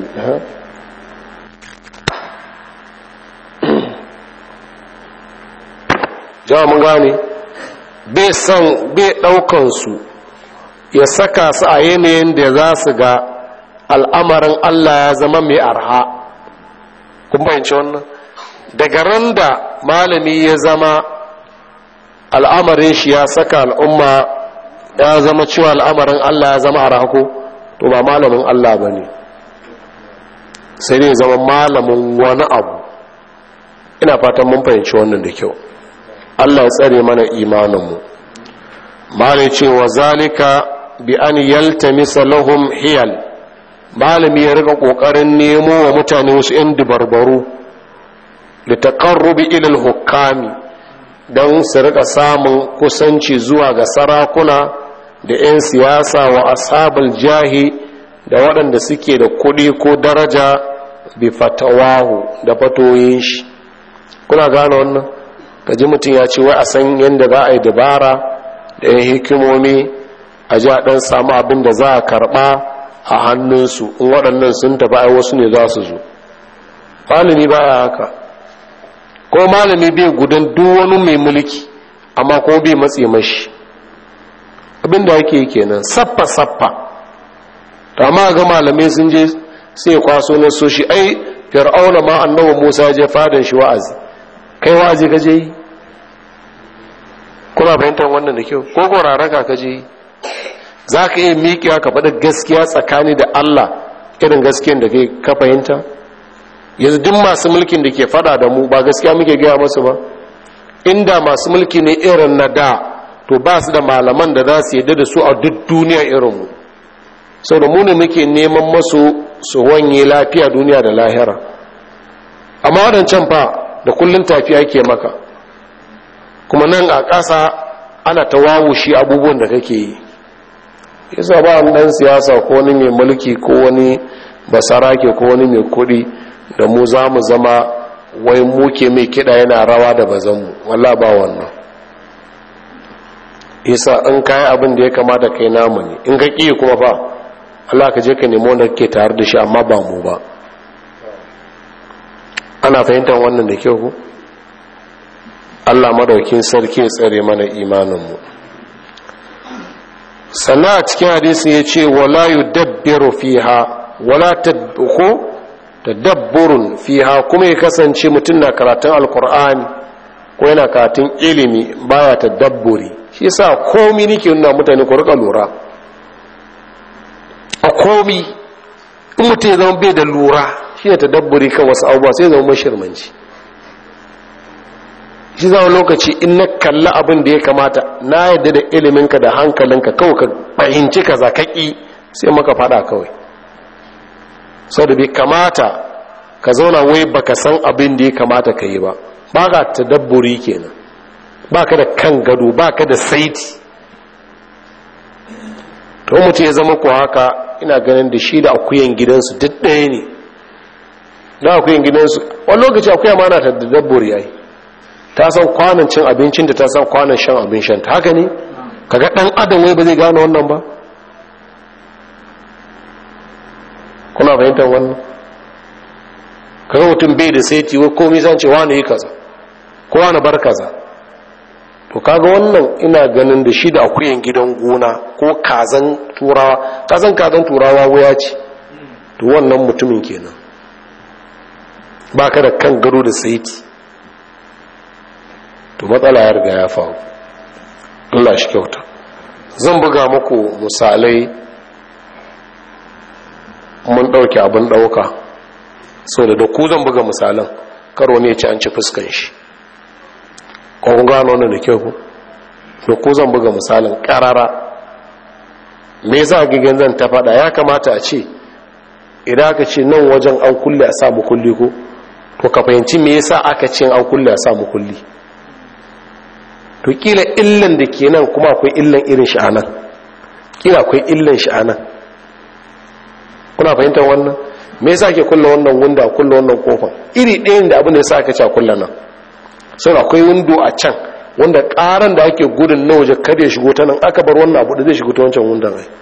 jama mun gane bai son bai ɗaukansu ya saka su a yanayin da za su ga al'amarin allah ya zama mai arha kun bayanci wannan daga ran da malami ya zama al'amarin shi ya saka al'umma ya zama cewa al'amarin allah ya zama arha ko to ba malamin Allah ba ne sai ne zama malamin wani abu ina fatan mun fahimci wannan da kyau Allah ya tsare mana imaninmu malai ce wa zalika bi an yaltamisa lahum hiyal malami ya riga kokarin nemo wa mutane wasu yan dubarbaru da taqarrubi ila al-hukami don su rika samun kusanci zuwa ga sarakuna da 'yan siyasa wa ashabul jahi da waɗanda suke da kuɗi ko daraja bi fatawahu da fatoyin shi kuna gane wannan kaji mutum ya ce wai a san yadda za a yi dabara da ya hikimomi a ji a ɗan samu abin da za a karɓa a hannunsu in waɗannan sun tafi ai wasu ne za su zo malami ba ya haka ko malami bai gudan duk wani mai mulki amma ko bai matse mashi abinda yake kenan sappa sappa to amma ga malamai sun je sai kwaso na so shi ai fir'auna ma annabi Musa je fadan shi wa'azi kai wa'azi ka je yi kuna fahimtar wannan da kyau ko goraraka ka je yi za ka iya miƙewa ka faɗa gaskiya tsakani da Allah irin gaskiyan da kai ka fahimta yanzu duk masu mulkin da ke faɗa da mu ba gaskiya muke gaya masu ba inda masu mulki ne irin na da to ba su da malaman da za su yadda da su a duk duniya irinmu sau da muni muke neman masu su wanye lafiya duniya da lahira amma waɗancan fa da kullum tafiya ke maka kuma nan a ƙasa ana ta wawushi abubuwan da kake yi yasa ba ɗan siyasa ko wani mai mulki ko wani basarake ko wani mai kuɗi da mu za mu zama wai muke mai kiɗa yana rawa da bazanmu walla ba wannan isa in kayan abin da ya kamata kai namu ne in ka ƙi kuma ba Allah ka je ka nemo wanda ke tare da shi amma ba mu ba ana fahimtar wannan da kyau ku Allah madaukin sarki ya tsare mana imaninmu sannan a cikin hadisi ya ce wala yudabbiru fiha wala tadbuku tadabburun fiha kuma ya kasance mutum na karatun alkur'ani ko yana karatun ilimi baya tadabburi shi yasa komi nake nuna mutane ku rika lura a komi in mutum ya zama bai da lura shi ne tadabburi kan wasu abubuwa sai zama mashirmanci shi zama lokaci in na kalla abin da ya kamata na yadda da iliminka da hankalinka kawai ka fahimci ka zakaki sai maka fada kawai sau da bai kamata ka zauna wai baka san abin da ya kamata ka yi ba ba ka tadabburi kenan ba ka da kan gado ba ka da saiti to mutum ya zama ko haka ina ganin da shi da akuyan gidansu duk ɗaya ne da akuyan gidansu wani lokaci akuya ma na ta tadabburi yayi ta san kwanan cin abincin da ta san kwanan shan abin shan ta haka ne kaga dan adam wai ba zai gane wannan ba kuna fahimtar wannan kaga mutum bai da saiti wai komai zan ce wani yi kaza ko wani bar kaza to kaga wannan ina ganin da shi da akuyan gidan gona ko kazan turawa kazan kazan turawa waya ce to wannan mutumin kenan ba ka da kan gado da saiti to matsala ya riga ya faru Allah shi kyauta zan buga muku misalai mun ɗauke abin ɗauka sau da ku zan buga misalan karo ne ci an ci fuskan shi kun gano wannan da kyau ku da ku zan buga misalin ƙarara me yasa gigan zan ta faɗa ya kamata a ce idan aka ce nan wajen an kulle a samu kulli ko to ka fahimci me yasa aka ce an kulle a samu kulli to kila illan da ke nan kuma akwai illan irin shi anan kila akwai illan shi anan kuna fahimtar wannan me yasa ke kulle wannan wunda kulle wannan kofar iri ɗayan da abin da yasa aka ce a kulle nan sai akwai windo a can wanda ƙaran da ake gudun na waje kada ya shigo ta nan aka bar wannan abu da zai shigo ta wancan wundan ai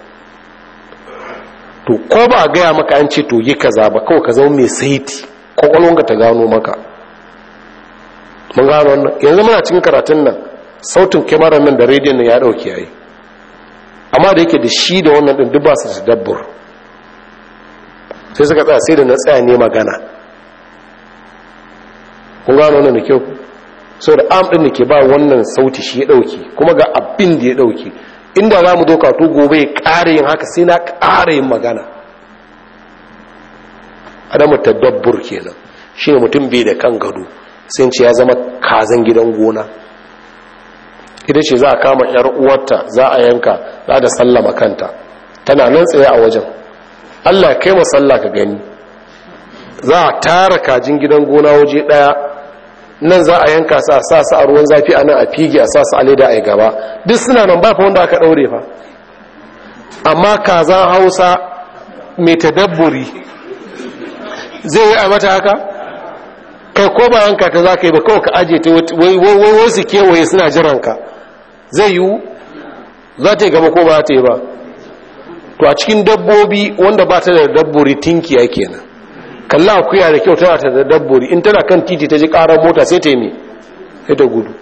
to ko ba a gaya maka an ce to yi kaza ba kawai ka zama mai saiti kwakwalwanka ta gano maka mun gano wannan yanzu muna cikin karatun nan sautin kyamarar nan da rediyon nan ya dauke yayi amma da yake da shi da wannan din duk ba su da dabbur sai suka tsaya sai da na tsaya ne magana kun gano wannan da kyau sau da am ɗin da ke ba wannan sauti shi ya ɗauki kuma ga abin da ya ɗauki inda za mu doka to gobe ya ƙara yin haka sai na ƙara yin magana adamu tadabbur kenan shi ne mutum bai da kan gado sai ce ya zama kazan gidan gona ita ce za a kama yar uwarta za a yanka za da sallama kanta tana nan tsaye a wajen allah kai masalla ka gani za a tara kajin gidan gona waje ɗaya nan za a yanka sa sa su a ruwan zafi a nan a fige a sa su a leda a gaba duk suna nan ba fa wanda aka daure fa amma kazan hausa mai tadabburi zai yi a mata haka kai ko ba yanka ta za ka yi ba kawai ka aje ta wai wai su kewaye suna jiran ka zai yiwu za ta yi gaba ko ba ta yi ba to a cikin dabbobi wanda ba ta da dabburi tinkiya kenan kalla akuya da kyau tana ta da dabbori in tana kan titi ta ji karar mota sai ta yi ne sai ta gudu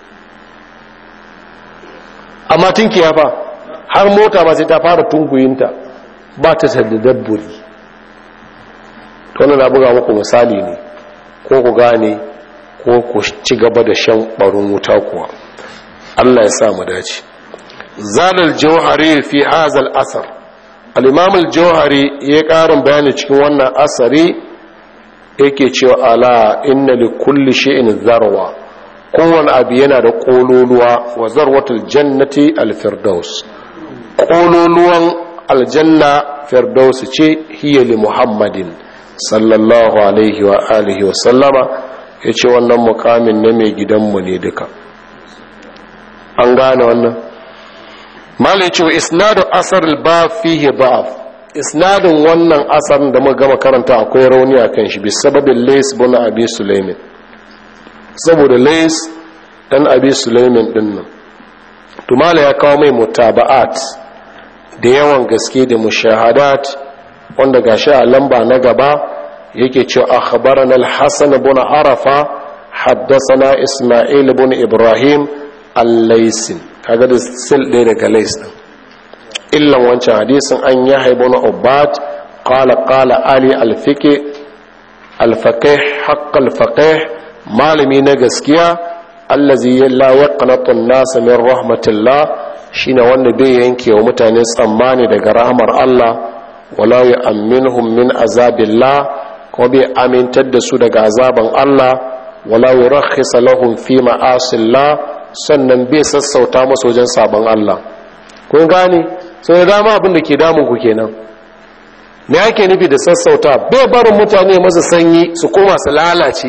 amma tinkiya fa har mota ba sai ta fara tunguyinta ba ta ta da dabbori to wannan na buga muku misali ne ko ku gane ko ku ci gaba da shan barin wuta kuwa Allah ya sa mu dace zalal jawhari fi hazal asar al-imam al-jawhari ya karin bayani cikin wannan asari yake cewa ala inna li kulli shay'in zarwa kowane abu yana da kololuwa wa zarwatul jannati al-firdaus kololuwan aljanna firdaus ce hiya li muhammadin sallallahu alaihi wa alihi wa sallama yace wannan mukamin na mai gidanmu ne duka an gane wannan malai cewa isnadu asar al-ba fihi da'af isnadin wannan asarin da muka gama karanta akwai rauni a kan shi bi sababin lais bin abi sulaimin saboda lais dan abi sulaimin din nan tumala ya kawo mai mutaba'at da yawan gaske da mushahadat wanda gashi a lamba na gaba yake cewa akhbarana al-hasan ibn arafa haddathana isma'il ibn ibrahim al-laisin kaga da sil ɗaya daga lais din illan wancan hadisin an ya haibu na ubat qala qala ali alfiqi alfaqih haqq alfaqih malami na gaskiya allazi la yaqnatu an-nas min rahmatillah shine wanda bai yanke wa mutane tsammani daga rahmar Allah wala yu'minuhum min azabillah ko bai amintar da su daga azaban Allah wala yurakhisa lahum fi ma'asillah sannan bai sassauta musu wajen sabon Allah kun gane sai dama abin da ke damun ku kenan me ake nufi da sassauta bai barin mutane masa sanyi su koma su lalace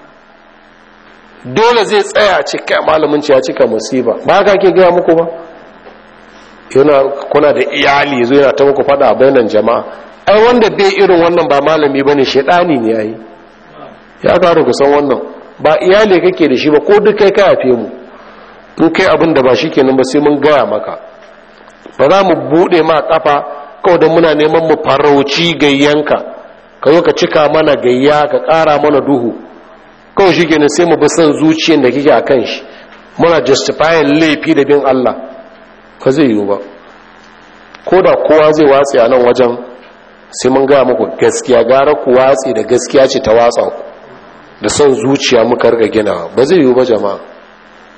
dole zai tsaya cika malamin ya cika musiba ba ka ke gaya muku ba yana kuna da iyali zo yana ta muku fada a bainan jama'a ai wanda bai irin wannan ba malami bane shedani ne yayi ya karu ku san wannan ba iyali kake da shi ba ko duk kai ka yafe mu in kai abin da ba shi kenan ba sai mun gaya maka ba za mu buɗe ma ƙafa kawai don muna neman mu farauci gayyanka ka zo ka cika mana gayya ka ƙara mana duhu kawai shi kenan sai mu bi son zuciyar da kike a kan shi muna justifying laifi da bin Allah ba zai yiwu ba ko da kowa zai watsi a nan wajen sai mun gaya muku gaskiya gara ku watsi da gaskiya ce ta watsa ku da son zuciya muka riga ginawa ba zai yiwu ba jama'a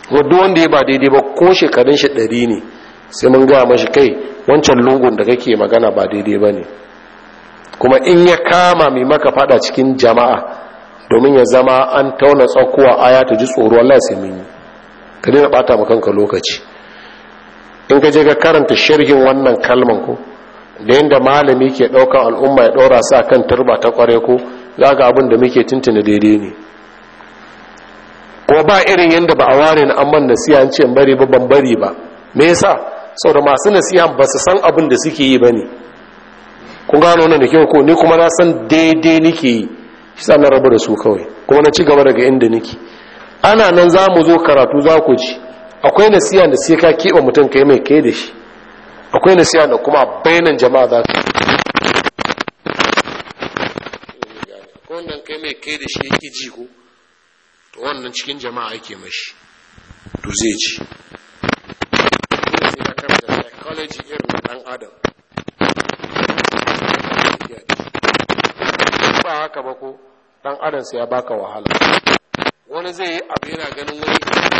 wadda wanda ya ba daidai ba ko shekarun shi ɗari ne sai mun gaya mashi kai wancan lungun da kake magana ba daidai ba ne kuma in ya kama mai maka fada cikin jama'a domin ya zama an tauna tsakuwa aya ta ji tsoro Allah sai mun yi ka daina bata kanka lokaci in ka je ka karanta sharhin wannan kalman ko da yadda malami ke ɗaukan al'umma ya ɗora sa kan turba ta kware ko za ga abin da muke tuntuna daidai ne kuma ba irin yadda ba a ware na amman nasiya an ce bari ba ban bari ba me yasa saboda masu nasiha ba su san abin da suke yi ba ne kun gano wannan da kyau ko ni kuma na san daidai nake yi shi sa na rabu da su kawai kuma na ci gaba daga inda nake ana nan za mu zo karatu za ku ji akwai nasiha da sai ka keɓe mutum kai mai kai da shi akwai nasiha da kuma bayanan jama'a za ka wannan kai mai kai da shi yake ji ko to wannan cikin jama'a ake mashi to zai ci sai ya karanta psychology irin dan adam ba haka ba ko dan adam sai ya baka wahala wani zai yi abu yana ganin wani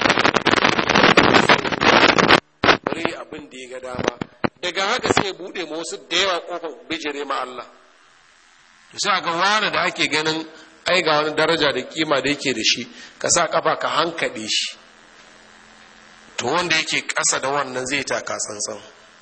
bari abin da ya ga dama daga haka sai bude ma wasu da yawa kofar bijire ma Allah to sai ga wani da ake ganin ai ga wani daraja da kima da yake da shi ka sa kafa ka hankade shi to wanda yake ƙasa da wannan zai taka tsantsan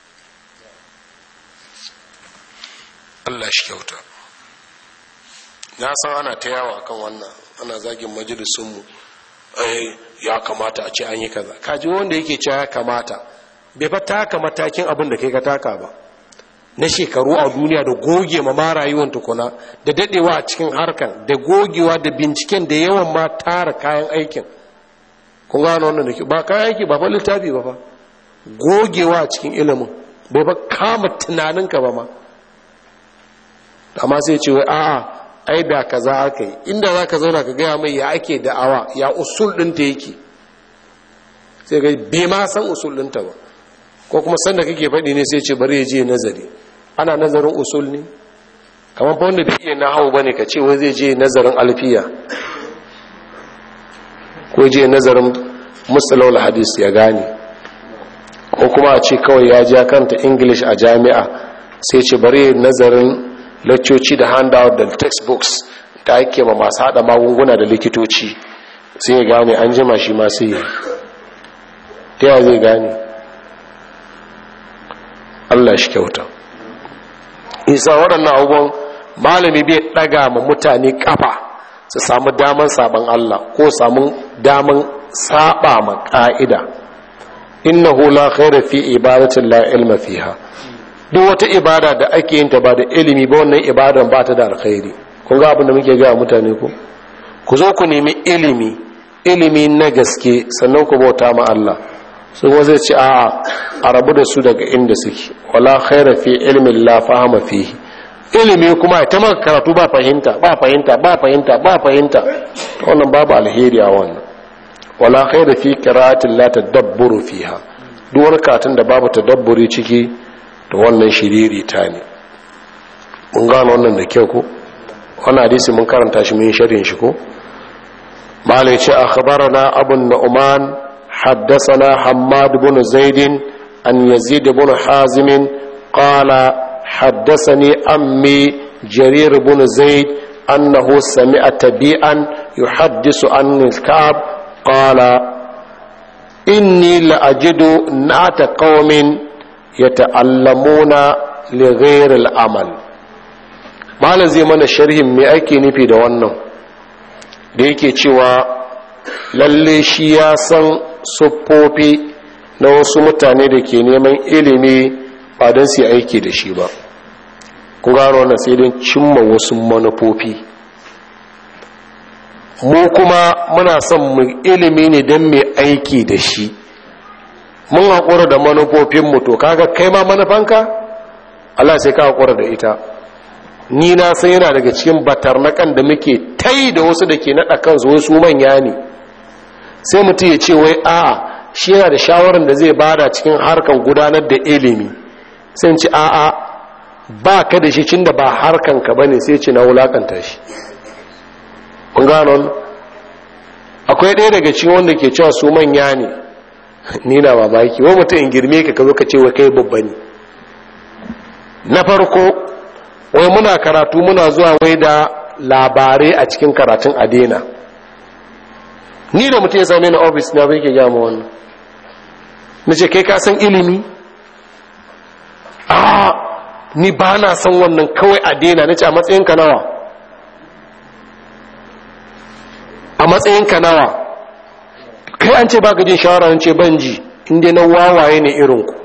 Allah shi kyauta na san ana ta yawa kan wannan ana zagin majalisunmu ai ya kamata a ce an yi kaza kaji wanda yake cewa ya kamata bai fa taka matakin abin da kai ka taka ba na shekaru a duniya da goge ma ma rayuwar tukuna da dadewa a cikin harkan da gogewa da binciken da yawan ma tara kayan aikin kun gano wannan da ke ba kayan aiki ba fa littafi ba fa gogewa a cikin ilimin bai ba kama tunaninka ba ma amma sai ce wai a'a ai da kaza aka yi inda za ka zauna ka gaya mai ya ake da'awa ya usul ɗinta yake sai ga bai ma san usul ɗinta ba ko kuma sanda kake faɗi ne sai ce bari ya je nazari ana nazarin usul ne kamar fa wanda bai iya nahawu bane ka ce wai zai je nazarin alfiya ko je nazarin musalawul hadis ya gane ko kuma a ce kawai ya ja kanta english a jami'a sai ce bari nazarin laccoci da handout da textbooks da ake ma masu hada magunguna da likitoci sai ya gane an jima shi ma sai yi ta yawa zai gane allah shi kyauta isa waɗannan abubuwan malami bai ɗaga ma mutane ƙafa su samu daman sabon allah ko samu daman saba ma ƙa'ida innahu la khaira fi ibadatin la ilma fiha duk wata ibada da ake yin ta ba da ilimi ba wannan ibadan ba ta da alkhairi kun ga abin da muke ga mutane ko ku zo ku nemi ilimi ilimi na gaske sannan ku bauta ma Allah su kuma zai ce a'a a rabu da su daga inda suke wala khaira fi ilmin la fahama fihi ilimi kuma ta maka karatu ba fahimta ba fahimta ba fahimta ba fahimta wannan babu alheri a wannan wala khaira fi qira'atin la tadabburu fiha duk wani katin da babu tadabburi ciki to wannan shiriri ta ne mun gano wannan da kyau ko wannan hadisi mun karanta shi mun sharhin shi ko malai ce akhbarana abun nu'man haddathana hammad ibn zaid an yazid ibn hazim qala haddathani ammi jarir ibn zaid annahu sami'a tabi'an yuhaddisu an al-ka'b qala inni la ajidu na'ata qaumin yata'allamuna li ghayri al-amal malam zai mana sharhin me ake nufi da wannan da yake cewa lalle shi ya san siffofi na wasu mutane da ke neman ilimi ba don su aiki da shi ba ku gano wannan sai don cimma wasu manufofi mu kuma muna son mu ilimi ne don mai aiki da shi mun haƙura da manufofinmu to kaga kai ma manufanka Allah sai ka haƙura da ita ni na san yana daga cikin batarnakan da muke tai da wasu da ke naɗa kansu wasu manya ne sai mutum ya ce wai a'a shi yana da shawarar da zai bada cikin harkan gudanar da ilimi sai ci a'a ba ka da shi cin da ba harkanka ba ne sai ce na wulakanta shi kun gano akwai akwai ɗaya daga cikin wanda ke cewa su manya ne ni na mamaki wani mutum in girme ka ka zo ka ce wa kai babba ne na farko wai muna karatu muna zuwa wai da labarai a cikin karatun adena ni da mutum ya same na ofis na bai ke gama wannan na ce kai ka san ilimi a ni ba na san wannan kawai adena na ce a matsayinka nawa a matsayinka nawa kai an ce ba jin shawara ce ban ji inda na wawaye ne irinku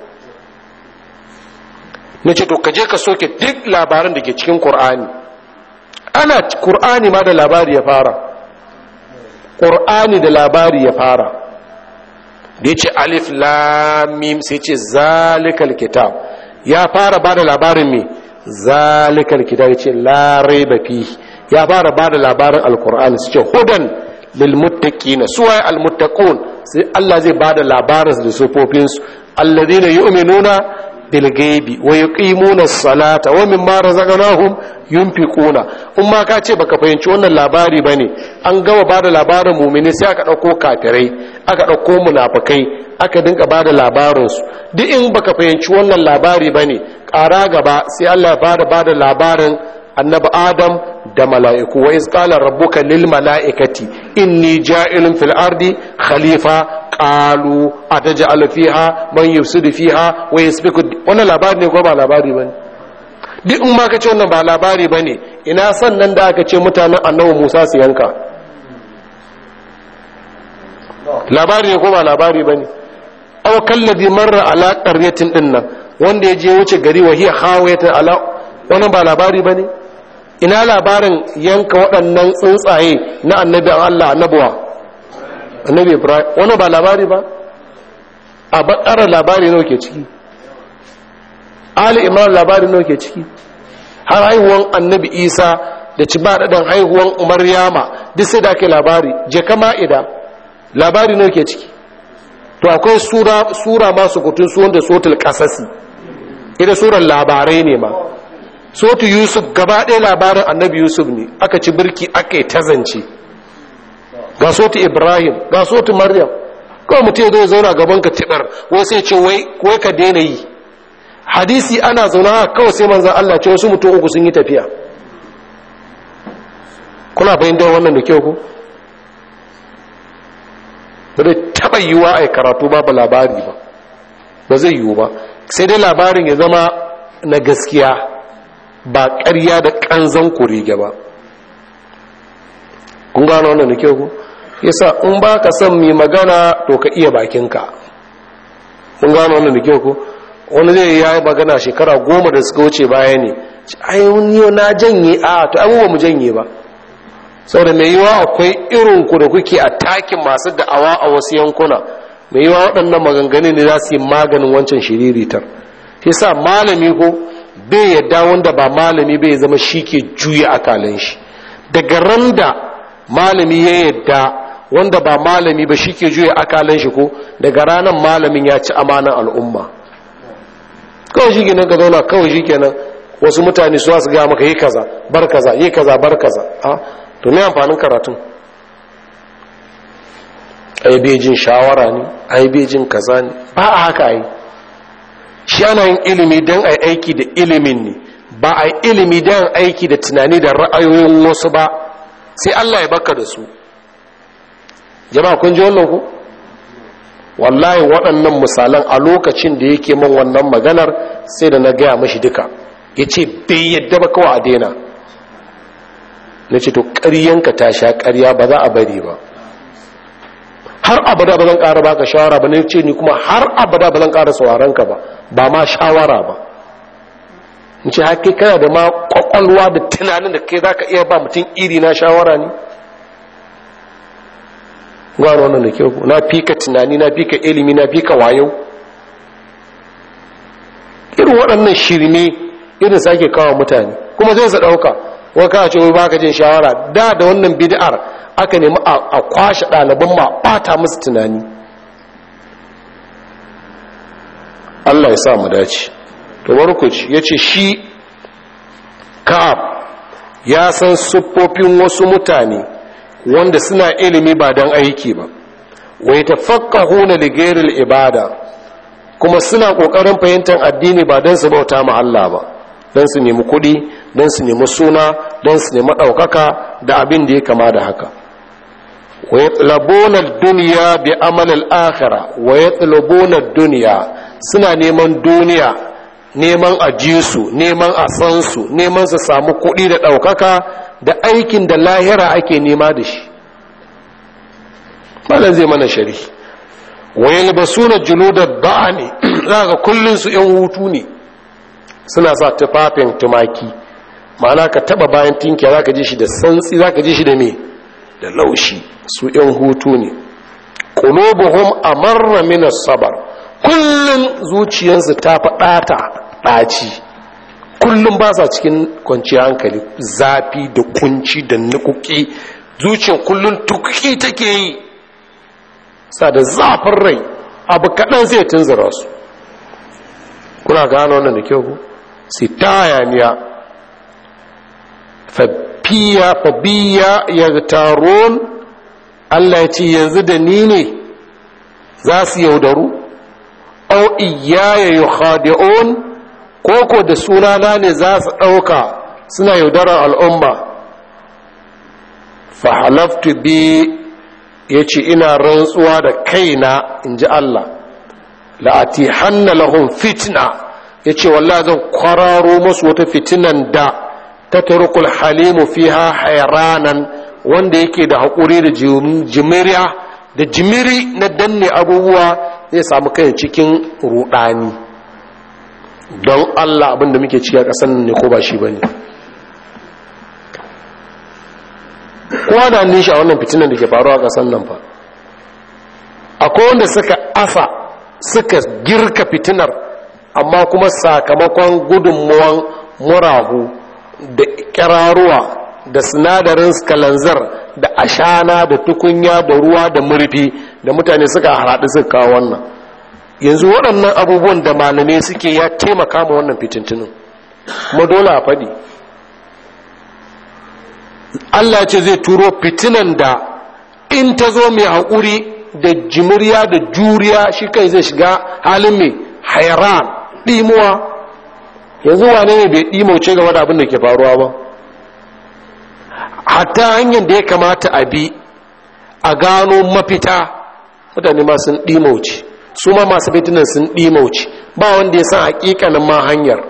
na ce to ka je ka soke duk labaran da ke cikin ƙur'ani ana ƙur'ani ma da labari ya fara ƙur'ani da labari ya fara da ya ce alif lamim sai ce zalikal kitab ya fara ba da labarin mai zalikal kitab ya ce larai bafi ya fara ba da labarin alƙur'ani su ce hudan lilmuttaqina suwaye almuttaqun sai Allah zai ba da labarin da sufofinsu alladhina yu'minuna bilgaibi wa yuqimuna as-salata wa mimma razaqnahum yunfiquna in ma ka ce baka fahimci wannan labari bane an gama bada labarin mu'mini sai aka dauko kafirai aka dauko munafikai aka dinka bada labarin su duk in baka fahimci wannan labari bane ƙara gaba sai Allah ya bada bada labarin annabi adam da mala'iku wa iz qala rabbuka lil mala'ikati inni ja'ilun fil ardi khalifa qalu ataj'alu fiha man yufsidu fiha wa yasfiku wannan labari ne ko ba labari bane duk in ma kace wannan ba labari bane ina sannan da aka ce mutanen annabi Musa su yanka labari ne ko ba labari bane aw kallabi marra ala qaryatin dinnan wanda ya je wuce gari wa hiya khawayatan ala wannan ba labari bane ina labarin yanka waɗannan tsuntsaye na annabi Allah annabuwa annabi Ibrahim wannan ba labari ba a bakara labari nawa ke ciki Ali Imran labari nawa ke ciki har haihuwan annabi Isa da ci ba dadan haihuwan Maryama duk sai da ke labari je kama ida labari nawa ke ciki to akwai sura sura masu kutun su wanda sotul kasasi ita surar labarai ne ma sotu yusuf gaba ɗaya labarin annabi yusuf ne aka ci birki aka yi tazance ga sotu ibrahim ga sotu maryam kawai mutum ya zo zauna gaban ka tibar wai sai ce wai ka daina yi hadisi ana zauna haka kawai sai manzan allah ce wasu mutum uku sun yi tafiya kuna fahimtar wannan da kyau ku ba zai taɓa yiwuwa a karatu babu labari ba ba zai yiwu ba sai dai labarin ya zama na gaskiya ba ƙarya da ƙanzan kurege ba kun gano wannan da kyau ku yasa in ba ka son mai magana to ka iya bakinka kun gano wannan da kyau ku wani zai yi magana shekara goma da suka wuce baya ne ai wani na janye a to abubuwa mu janye ba saboda mai yiwa akwai irinku da kuke a takin masu da'awa a wasu yankuna mai yiwa waɗannan maganganu ne za su yi maganin wancan shiriritar yasa malami ko bai yadda wanda ba malami bai zama shi ke juya akalan shi daga ran da malami ya yadda wanda ba malami ba shi ke juya akalan shi ko daga ranar malamin ya ci amanan al'umma kawai shi kenan ka zauna kawai shi kenan wasu mutane su su gaya maka yi kaza bar kaza yi kaza bar kaza a to me amfanin karatun ai bai jin shawara ne ai bai jin kaza ne ba a haka ai shi ana yin ilimi don a aiki da ilimin ne ba a ilimi don aiki da tunani da ra'ayoyin wasu ba sai Allah ya baka da su jama'a kun ji wannan ku wallahi waɗannan misalan a lokacin da yake man wannan maganar sai da na gaya mashi duka ya ce bai yadda ba kawai a daina na ce to ƙaryanka ta sha ƙarya ba za a bari ba har abada ba zan ƙara baka shawara ba ne ce ni kuma har abada ba zan ƙara sauraron ka ba ba ma shawara ba in ce haƙi kana da ma ƙwaƙwalwa da tunanin da kai za ka iya ba mutum iri na shawara ne gano wannan da kyau na fika tunani na fika ilimi na fika wayo irin waɗannan shirme irin sake kawo mutane kuma zai sa ɗauka wani kawo ce wai baka jin shawara da da wannan bid'ar aka nemi a kwashe ɗaliban ma ɓata musu tunani Allah ya sa mu dace to barkuci ya ce shi ka'ab ya san siffofin wasu mutane wanda suna ilimi ba don aiki ba wai tafaqqahuna li ghairil ibada kuma suna kokarin fahimtar addini ba don su bauta ma Allah ba don su nemi kuɗi don su nemi suna don su nemi ɗaukaka da abin da ya kama da haka wa yatlabuna duniya bi amal al-akhirah wa yatlabuna duniya suna neman duniya neman a ji su neman a san su neman su samu kuɗi da ɗaukaka da aikin da lahira ake nema da shi malam zai mana shari wa yalbasuna juludad ba'ani za ga kullun su yan hutu ne suna sa tufafin tumaki ma'ana ka taba bayan tinkiya za ka ji shi da santsi za ka ji shi da me da laushi su yan hutu ne qulubuhum amarra min as-sabr kullun zuciyarsu ta faɗata ɗaci kullum ba sa cikin kwanciyar hankali zafi da kunci da nukuki zuciyar kullum tukuki take yi sa da zafin rai abu kaɗan zai tunzura su kuna gano wannan da kyau sai ta hayaniya fabiya fabiya ya taron allah ya ce yanzu da ni ne za su yaudaru au iyaya yi khadi'un koko da sunana ne za su ɗauka suna yaudarar al'umma fahalaftu bi ya ce ina rantsuwa da kaina in ji Allah la'ati hanna lahun fitna ya ce wallah zan kwararo masu wata fitinan da ta turkul halimu fiha hairanan wanda yake da haƙuri da jimiriya da jimiri na danne abubuwa zai samu kai cikin rudani don Allah abinda muke ci a ƙasan ne ko ba shi ba ne kowa da hannun shi a wannan fitinan da ke faruwa a ƙasan nan fa akwai wanda suka asa suka girka fitinar amma kuma sakamakon gudunmuwan murahu da ƙiraruwa da sinadarin kalanzar da ashana da tukunya da ruwa da murfi da mutane suka haɗu suka kawo wannan yanzu waɗannan abubuwan da malamai suke ya taimaka ma wannan fitintinin kuma dole a faɗi Allah ce zai turo fitinan da in ta zo mai haƙuri da jimiriya da juriya shi kai zai shiga halin mai hairan ɗimuwa yanzu wane ne bai ɗimauce game da abin da ke faruwa ba hatta hanyar da ya kamata a bi a gano mafita mutane ma sun ɗimauce su ma masu fitinan sun ɗimauce ba wanda ya san hakikanin ma hanyar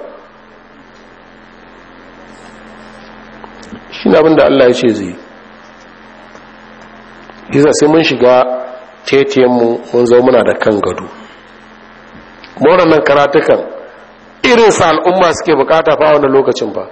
shi abin da Allah ya ce zai yi sai mun shiga tetiyanmu mun zo muna da kan gado nan karatukan irin sa al'umma suke bukata fa wani lokacin ba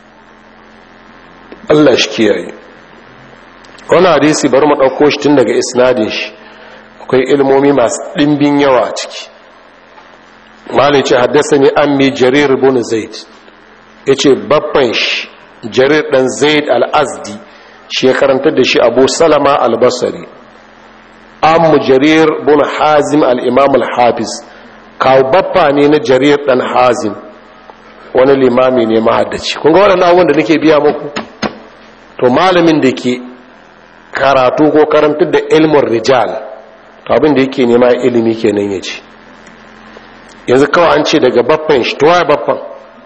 Allah shi kiyaye wani hadisi bari mu ɗauko shi tun daga isnadin shi akwai ilmomi masu ɗimbin yawa a ciki malin ce haddasa ne an mai jarir bin zaid ya ce babban shi jarir ɗan zaid al'azdi shi ya karantar da shi abu salama albasari an mu jarir bin hazim al'imam al-hafiz kawo babba ne na jarir ɗan hazim wani limami ne mahaddaci kun ga waɗannan abubuwan da nake biya muku to malamin da ke karatu ko karantar da ilmin rijal to abin da yake nema ilimi kenan ya ce yanzu kawai an ce daga baffan shi to waye baffan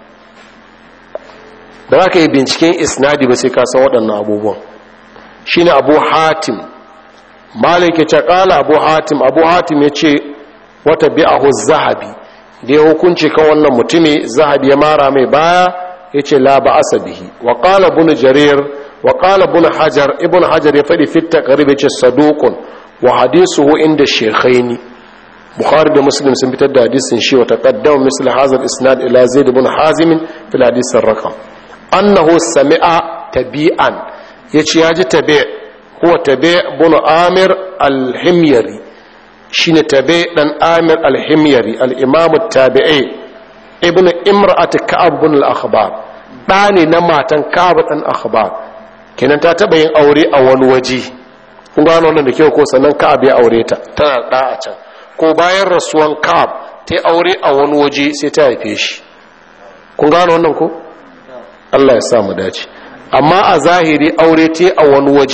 da za ka yi binciken isnadi ba sai ka san waɗannan abubuwan shi ne abu hatim malik ya ce ƙala abu hatim abu hatim ya ce wata bi'ahu zahabi da ya hukunci kan wannan mutumi zahabi ya mara mai baya ya ce la ba asabihi wa ƙala bunu jarir wa ƙala bunu hajar ibn hajar ya faɗi fitta ƙarib ya ce sadukun wa hadisuhu inda shekhaini bukhari da muslim sun fitar da hadisin shi wa taqaddama misl hadha al-isnad ila zaid ibn hazim fi al-hadith ar-raqam annahu sami'a tabi'an yace yaji tabi' huwa tabi' ibn amir al-himyari shine tabi' dan amir al-himyari al-imam at-tabi'i ibn imra'at ka'ab ibn al-akhbar dani na matan ka'ab dan akhbar kenan ta taba yin aure a wani waje kun gano wannan da kyau ko sannan ka'ab ya aure ta tana da a can ko bayan rasuwan ka'ab ta aure a wani waje sai ta haife shi kun gano wannan ko Allah ya sa mu dace amma a zahiri aure ta a wani waje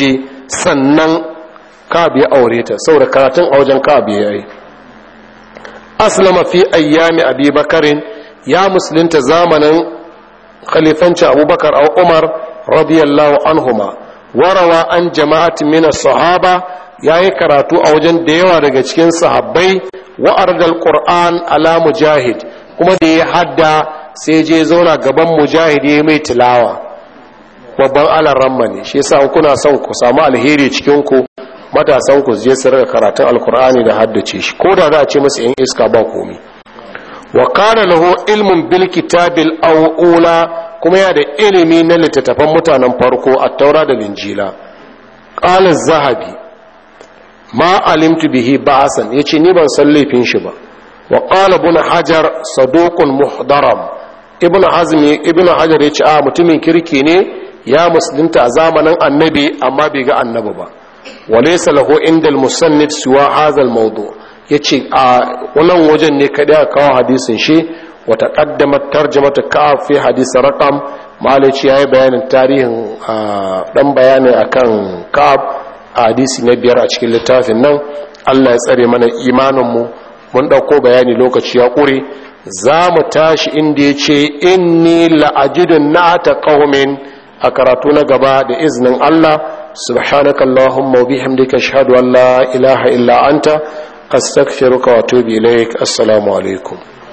sannan ka'ab ya aure ta saboda karatun a wajen ka'ab ya yi aslama fi ayyami abi bakarin ya musulunta zamanin khalifancin abubakar a umar radiyallahu anhuma warawa an jama'at min sahaba yayi karatu a wajen da yawa daga cikin sahabbai wa ardal qur'an ala mujahid kuma da ya hadda sai je zauna gaban mujahid ya mai tilawa babban alaramma ne shi yasa kuna son ku samu alheri cikin ku matasan ku je su rika karatun alkur'ani da haddace shi ko da za a ce masa yan iska ba komi wa kana lahu ilmun bil kitabil awula kuma ya da ilimi na littattafan mutanen farko a taura da linjila qala zahabi ma alimtu bihi ba'asan yace ni ban san laifin shi ba wa qala ibn hajar saduqun muhdaram ibn hazmi ibn hajar yace a mutumin kirki ne ya musulunta a zamanin annabi amma bai ga annabi ba walaisa lahu inda musannif siwa hazal mawdu yace a wannan wajen ne kada aka kawo hadisin shi wa taqaddamat tarjamatu ka'ab fi hadis raqam malaci yayi bayanin tarihin dan bayani akan ka'ab a hadisi na biyar a cikin littafin nan Allah ya tsare mana imanin mu mun dauko bayani lokaci ya kure za mu tashi inda yace inni la'ajidun na'ata qaumin a karatu na gaba da iznin Allah سبحانك اللهم وبحمدك اشهد ان لا اله الا انت استغفرك واتوب اليك السلام عليكم